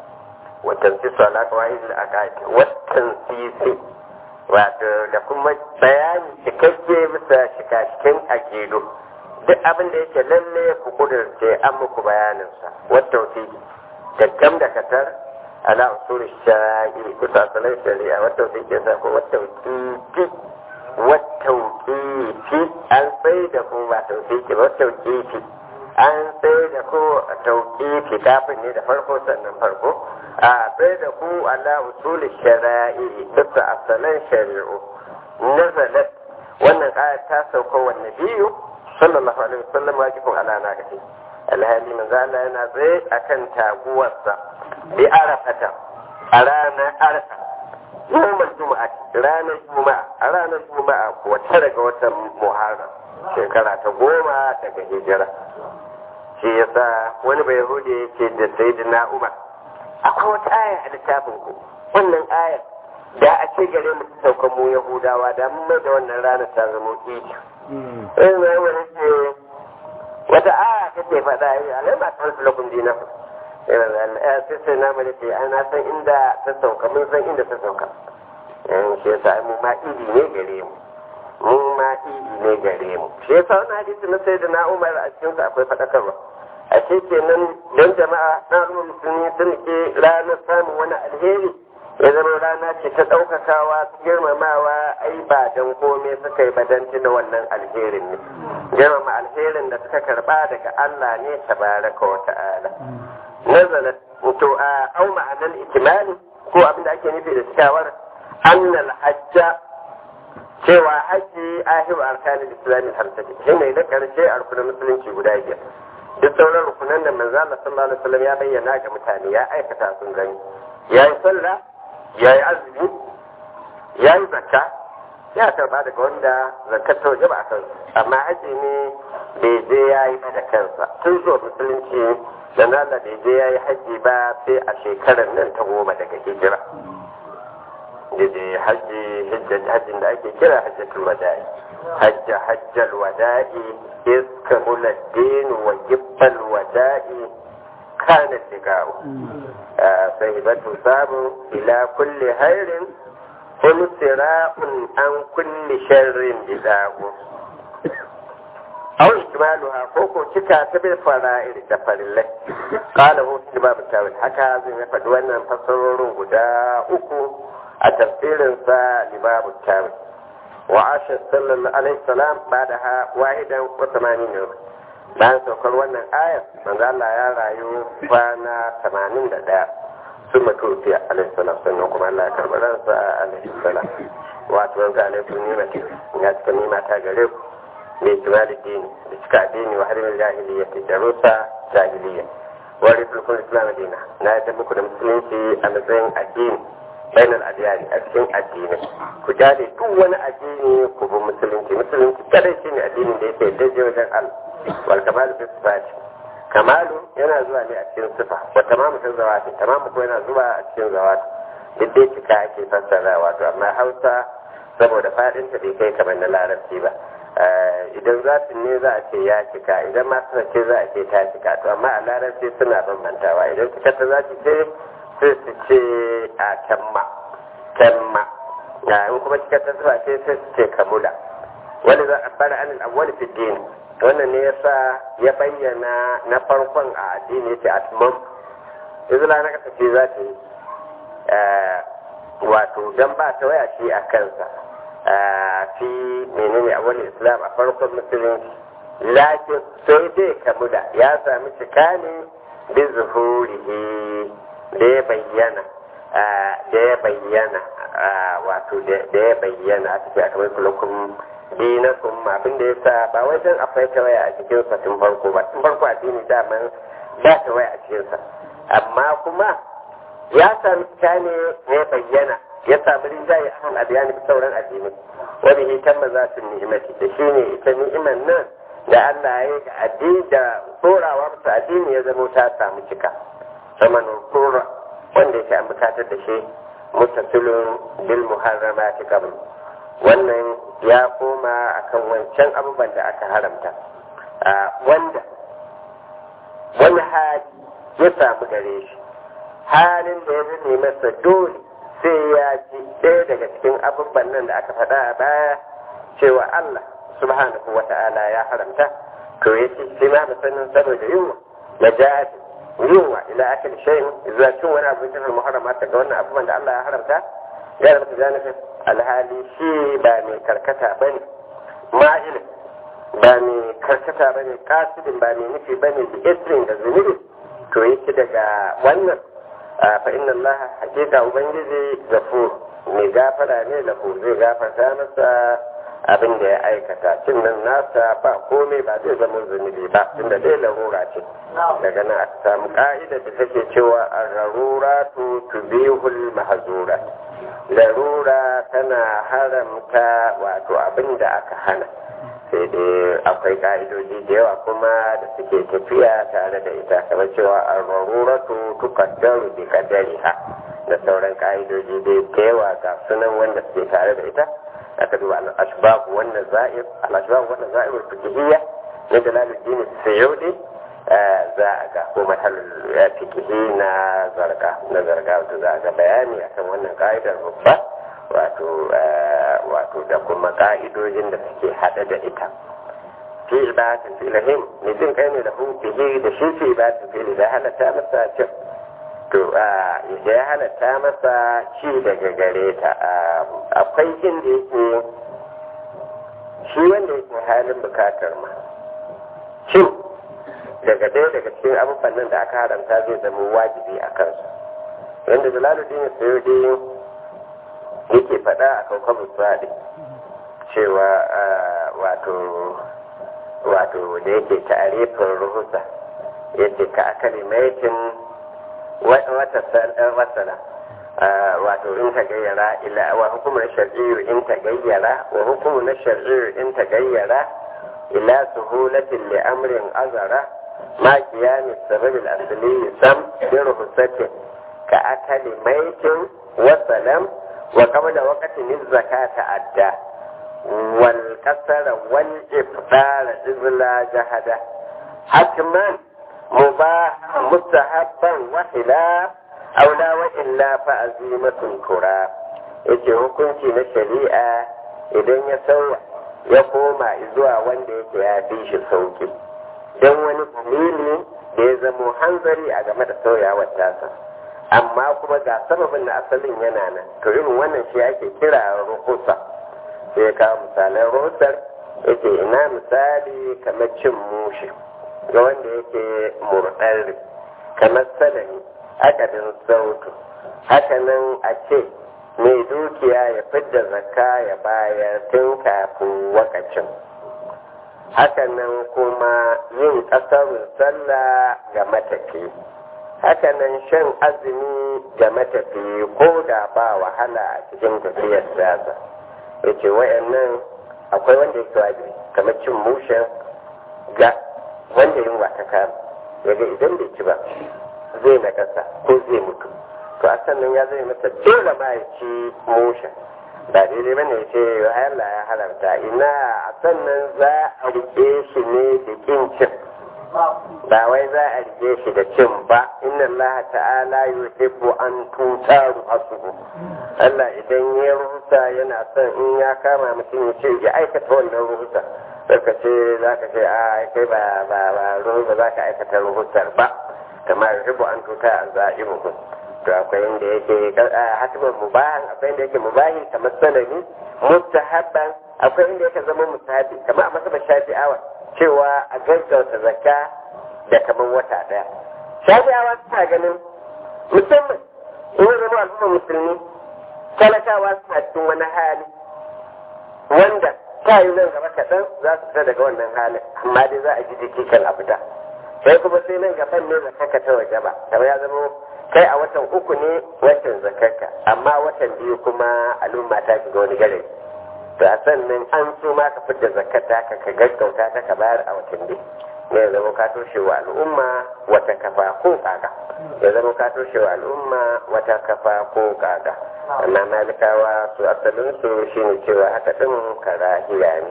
[SPEAKER 1] watan sisu ala kawai da aka watan sisi wato da kuma bayani cikakke bisa shika-shikin akidu duk abin da yake lalle ku kudurce an muku bayaninsa wata wasiki gaggam da katar ala usul shari'i kusa asalin shari'a wata wasiki sa ko wata wasiki wata wasiki an sai da ku ba tausiki ba wata wasiki an sai da ku tauƙifi kafin ne da farko sannan farko a sai da ku ala usul shari'i kusa asalin shari'u nazalat wannan aya ta sauka wa nabiyu sallallahu alaihi wasallam wajibun ala na gashi alhali manzo Allah yana tsaye akan taguwarsa bi arafata a ranar arafa yawmal juma'a ranar juma'a a ranar juma'a ko tara ga watan muharram shekara ta goma daga hijira shi yasa wani bai yahudi yake da sayyidina umar akwai wata aya a littafin ku wannan ayar da a ce gare mu ta saukan mu yahudawa da mun mai da wannan ranar ta zama idi in mai wani ce wata aya kake faɗa yi alai ba ta lakun dina sai sai na mai ce ana san inda ta sauka mun san inda ta sauka in shi yasa mu ma idi ne gare mu mu ma idi ne gare mu shi yasa wannan hadisi na sai da na umar a cikin sa akwai faɗakarwa a ce kenan don jama'a na al'umma musulmi sun ke ranar samun wani alheri ya zama rana ce ta ɗaukakawa girmamawa ai ba don komai suka yi badan tuna wannan alherin ne girmama alherin da suka karba daga Allah ne tabaraka wa ta'ala nazala to a au ma'anar ikimali ko abin da ake nufi da cikawar annal hajja cewa haji ahiru arkanin islamin hamsati shi ne da karshe a rukunin musulunci guda biyar duk sauran rukunan da manzo Allah sallallahu alaihi wasallam ya bayyana ga mutane ya aikata sun gani ya yi sallah ya yi azumi ya yi zakka ya karba daga wanda zakkar ta waje ba a amma haji ne bai je ya yi da kansa tun zuwa musulunci da Allah bai je ya yi haji ba sai a shekarar nan ta goma daga hijira da je haji hajjin da ake kira hajjatul wada'i hajja hajjal wada'i iskamul ad-din wa jibbal wada'i kana liqa'u sahibatu sabu ila kulli khairin kun sira'un an kulli sharrin bida'u aw ikmaluha ko ko cika ta bil fara'ir da farillai qala hu fi babu tawil haka zai ya faɗi wannan fasarorin guda uku a tafsirin sa li babu tawil wa asha sallallahu alaihi salam ba'daha wahidan wa tamanin yawm bayan saukar wannan ayar manzo Allah ya rayu kwana 81 sun mutu fi alaihi salam sannan kuma Allah ya karɓi ransa alaihi salam wato ga alaikum nimati ya cika nima ta gare ku mai kimali dini da cika addini wa harbin jahiliya da rusa jahiliya wa rifin islam dina na yadda muku da musulunci a matsayin addini bainar adiyari a cikin addini ku jale duk wani addini ku bi musulunci musulunci kadai shi ne addinin da yake daje wajen Allah wal kamalu fi sifati kamalu yana zuwa ne a cikin sifa wa tamamu fi zawati tamamu ko yana zuwa a cikin zawati duk dai cika ake fassara wato amma Hausa saboda fadin ta bai kai kamar na larabci ba idan zatin ne za a ce ya cika idan ma suna ce za a ce ta cika to amma a larabci suna bambantawa idan cika ta za ce sai su ce a tamma tamma in kuma cika ta zuwa ce sai su ce kamula wani za a fara anil awwal fi din wannan ne yasa ya bayyana na farkon a addini yace atmam izla na kasa ce za ta yi wato dan ba ta waya shi a kansa fi menene a wani islam a farkon musulunci lakin sai dai kamu da ya sami cika ne bi zuhurihi da ya bayyana da ya bayyana wato da ya bayyana a cikin akamai kulakun dinakun abin da ya sa ba wai don akwai ta waya a cikin sa tun farko ba tun farko addini daman ba ta waya a cikin sa amma kuma ya sami cika ne ya bayyana ya samu rinjaye a kan adiyani sauran addini wani hitan maza su ni'imati da shi ne ita ni'iman nan da Allah ya yi ga addini da tsorawa musu addini ya zama ta samu cika sama nukura wanda yake an bukatar da shi mutasilun bil muharramati qabl wannan ya koma akan wancan abubuwan da aka haramta wanda wani hali ya samu gare shi halin da ya zame masa dole sai ya ji ɗaya daga cikin abubuwan nan da aka faɗa a baya cewa Allah subhanahu wa ta'ala ya haramta to ya ce sai ma musamman saboda yunwa na jihadi yunwa ila akil shayin zuwa cin wani abu cikin muharrama ta ga wannan abubuwan da Allah ya haramta ya haramta janibin alhali shi ba mai karkata ba ne ma'ilin ba mai karkata ba ne kasidin ba mai nufi ba ne da isrin da zunubi to yake daga wannan fa inna Allah hakika ubangiji gafur mai gafara ne lahu zai gafarta masa abin da ya aikata cin nan nasa ba komai ba zai zama zunubi ba tunda dai larura ce daga nan aka samu ka'ida da take cewa ar-rarura tu tubihul mahzura larura tana haramta wato abin da aka hana sai dai akwai ka'idoji da yawa kuma da suke tafiya tare da ita kamar cewa ar-raruratu tuqaddaru bi qadariha da sauran ka'idoji dai da yawa ga sunan wanda suke tare da ita aka duba al-ashbab wannan za'ir al-ashbab wannan za'ir fiqhiyya ne dalaluddin sayyidi za a ga ko mahalul fiqhi na zarga na zarga wato za a ga bayani akan wannan ka'idar babba wato wato da kuma ka'idojin da suke hada da ita fi ibadatin filahim ne jin kai ne da hu fihi da shi fi ibadatin fili da halatta masa cin to da ya halatta masa ci daga gare ta akwai inda yake shi wanda yake halin bukatar ma cin daga ɗaya daga cikin abubuwan nan da aka haramta zai zama wajibi a kansu yadda jalaluddin sayudi yake faɗa a kaukabu sadi cewa wato wato da yake ta'arifin ruhusa yadda ka akali maitin wata wasala wato in ta gayyara ila wa hukumar shar'iyyu in ta gayyara wa hukumu na shar'iyyu in ta gayyara ila suhulatin li amrin azara ma qiyam sabab al-asli sam bi ruhsatin ka akali maitin wa salam wa qabla waqtin az-zakata adda wal kasara wal ifdar izla jahada hatman mubah mustahabban wa khilaf aula wa illa fa azimatun kura yace hukunci na shari'a idan ya sauya ya koma zuwa wanda yake ya fi shi sauki don wani dalili da ya zamo hanzari a game da sauyawar tasa amma kuma ga sababin na asalin yana nan to irin wannan shi ake kira rukusa sai ya kawo misalan rukusar yake ina misali kamar cin mushi ga wanda yake murɗarri kamar salami akadin sautu hakanan a ce mai dukiya ya fidda zakka ya bayar tun kafin wakacin hakanan kuma yin ƙasarin sallah ga matafi hakanan shan azumi ga matafi ko da ba wahala a cikin tafiyar siyasa ya ce wayannan akwai wanda yake wajibi kamar cin mushen ga wanda yin wata kama yaga idan bai ci ba zai na ƙasa ko zai mutu to a sannan ya zai masa dole ma ya ci mushen ba daidai ba ne ce Allah ya halarta ina a sannan za a rike shi ne da kin cin ba wai za a rike shi da cin ba inna Allah ta'ala yuhibbu an tutaru asubu Allah idan ya ruhusa yana son in ya kama mutum ya ce ya aikata wannan ruhusa sai ka ce za ka ce a kai ba ba ba ruhu ba za ka aikata ruhusar ba kamar yuhibbu an tuta an za'imuhu to akwai inda yake hatimin mubahan akwai inda yake mubahi kamar sanani mustahabban akwai inda yake zama mustahabi kamar a masaba shafi'awa cewa a gaggauta zakka da kamar wata daya shafi'awa suna ganin musamman in ya zama al'ummar musulmi talakawa suna cikin wani hali wanda ta yi nan gaba kaɗan za su fita daga wannan halin amma dai za a ji jiki kan a fita sai kuma sai nan gaban ne zakka ta waje ba kamar ya zama kai a watan uku ne watan zakarka amma watan biyu kuma al'umma ta shiga wani gare to a sannan an so ma ka fitar zakata ka ka gaggauta ta ka bayar a watan biyu ne ya zama ka toshe wa al'umma wata kafa ko kaga ya zama ka toshe wa al'umma wata kafa ko kaga amma malikawa su asalin su shine cewa haka din karahiya ne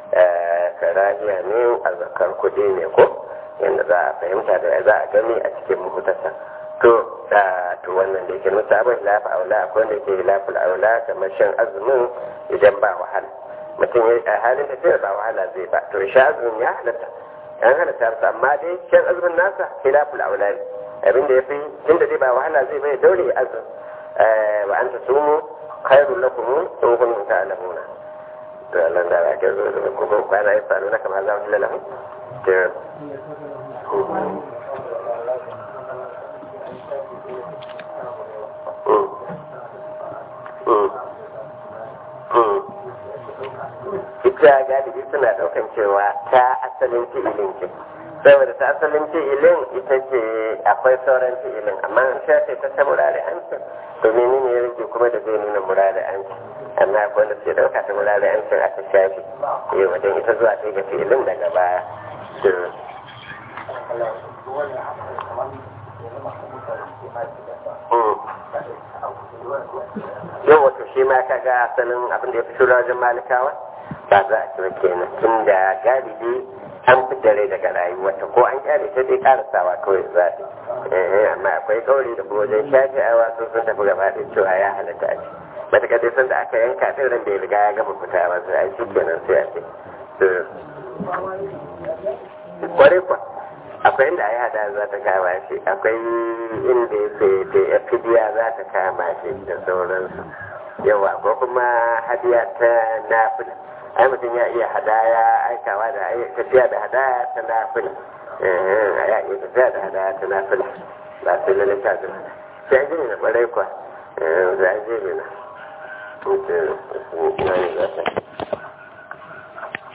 [SPEAKER 1] karahiya ne a zakar kuɗi ne ko yadda za a fahimta da za a gani a cikin muhutasa to da to wannan da yake musu abin lafa aula akwai wanda yake lafa aula kamar shan azumin idan ba wahala mutum ya a halin da sai ba wahala zai ba to sha azumin ya halatta an halatta masa amma dai shan azumin nasa khilaful aula ne abin da yafi tunda dai ba wahala zai bai daure azum wa anta sumu khairul lakum in kuntum ta'lamuna to Allah da ya ga zo da ko kwana ya faru na kamar za mu lalahu to ita galibi suna daukan cewa ta asalin fi'ilin ce saboda ta asalin fi'ilin ita ce akwai sauran fi'ilin amma an shafe ta ta murari an ce to menene ya rage kuma da zai nuna murari an ce amma akwai wanda suke dauka ta murari an ce aka shafe eh wajen ita zuwa ta ga fi'ilin daga baya yau wato shi ma ka ga asalin abin da ya fi shura wajen malikawa ba za a kira kenan tun da galibi an fi dare daga rayuwarta ko an kyale ta dai karasawa kawai za ta amma akwai kauri da kuma wajen shafi awa sun sun tafi gaba da cewa ya halatta a ci matuƙa dai sanda aka yanka ɗin ran da ya riga ya gama fita ba sai a shi kenan sai a ce kwarai kwa akwai inda ai hada za ta kama shi akwai inda yake da ya fidiya za ta kama shi da sauransu yawa ko kuma hadiya ta nafila ai mutum ya iya hadaya aikawa da tafiya da hadaya ta nafila ya iya tafiya da hadaya ta nafila ba sai lalle ta zuwa sai jini na ɓarai kwa za a je na mutum na yi zata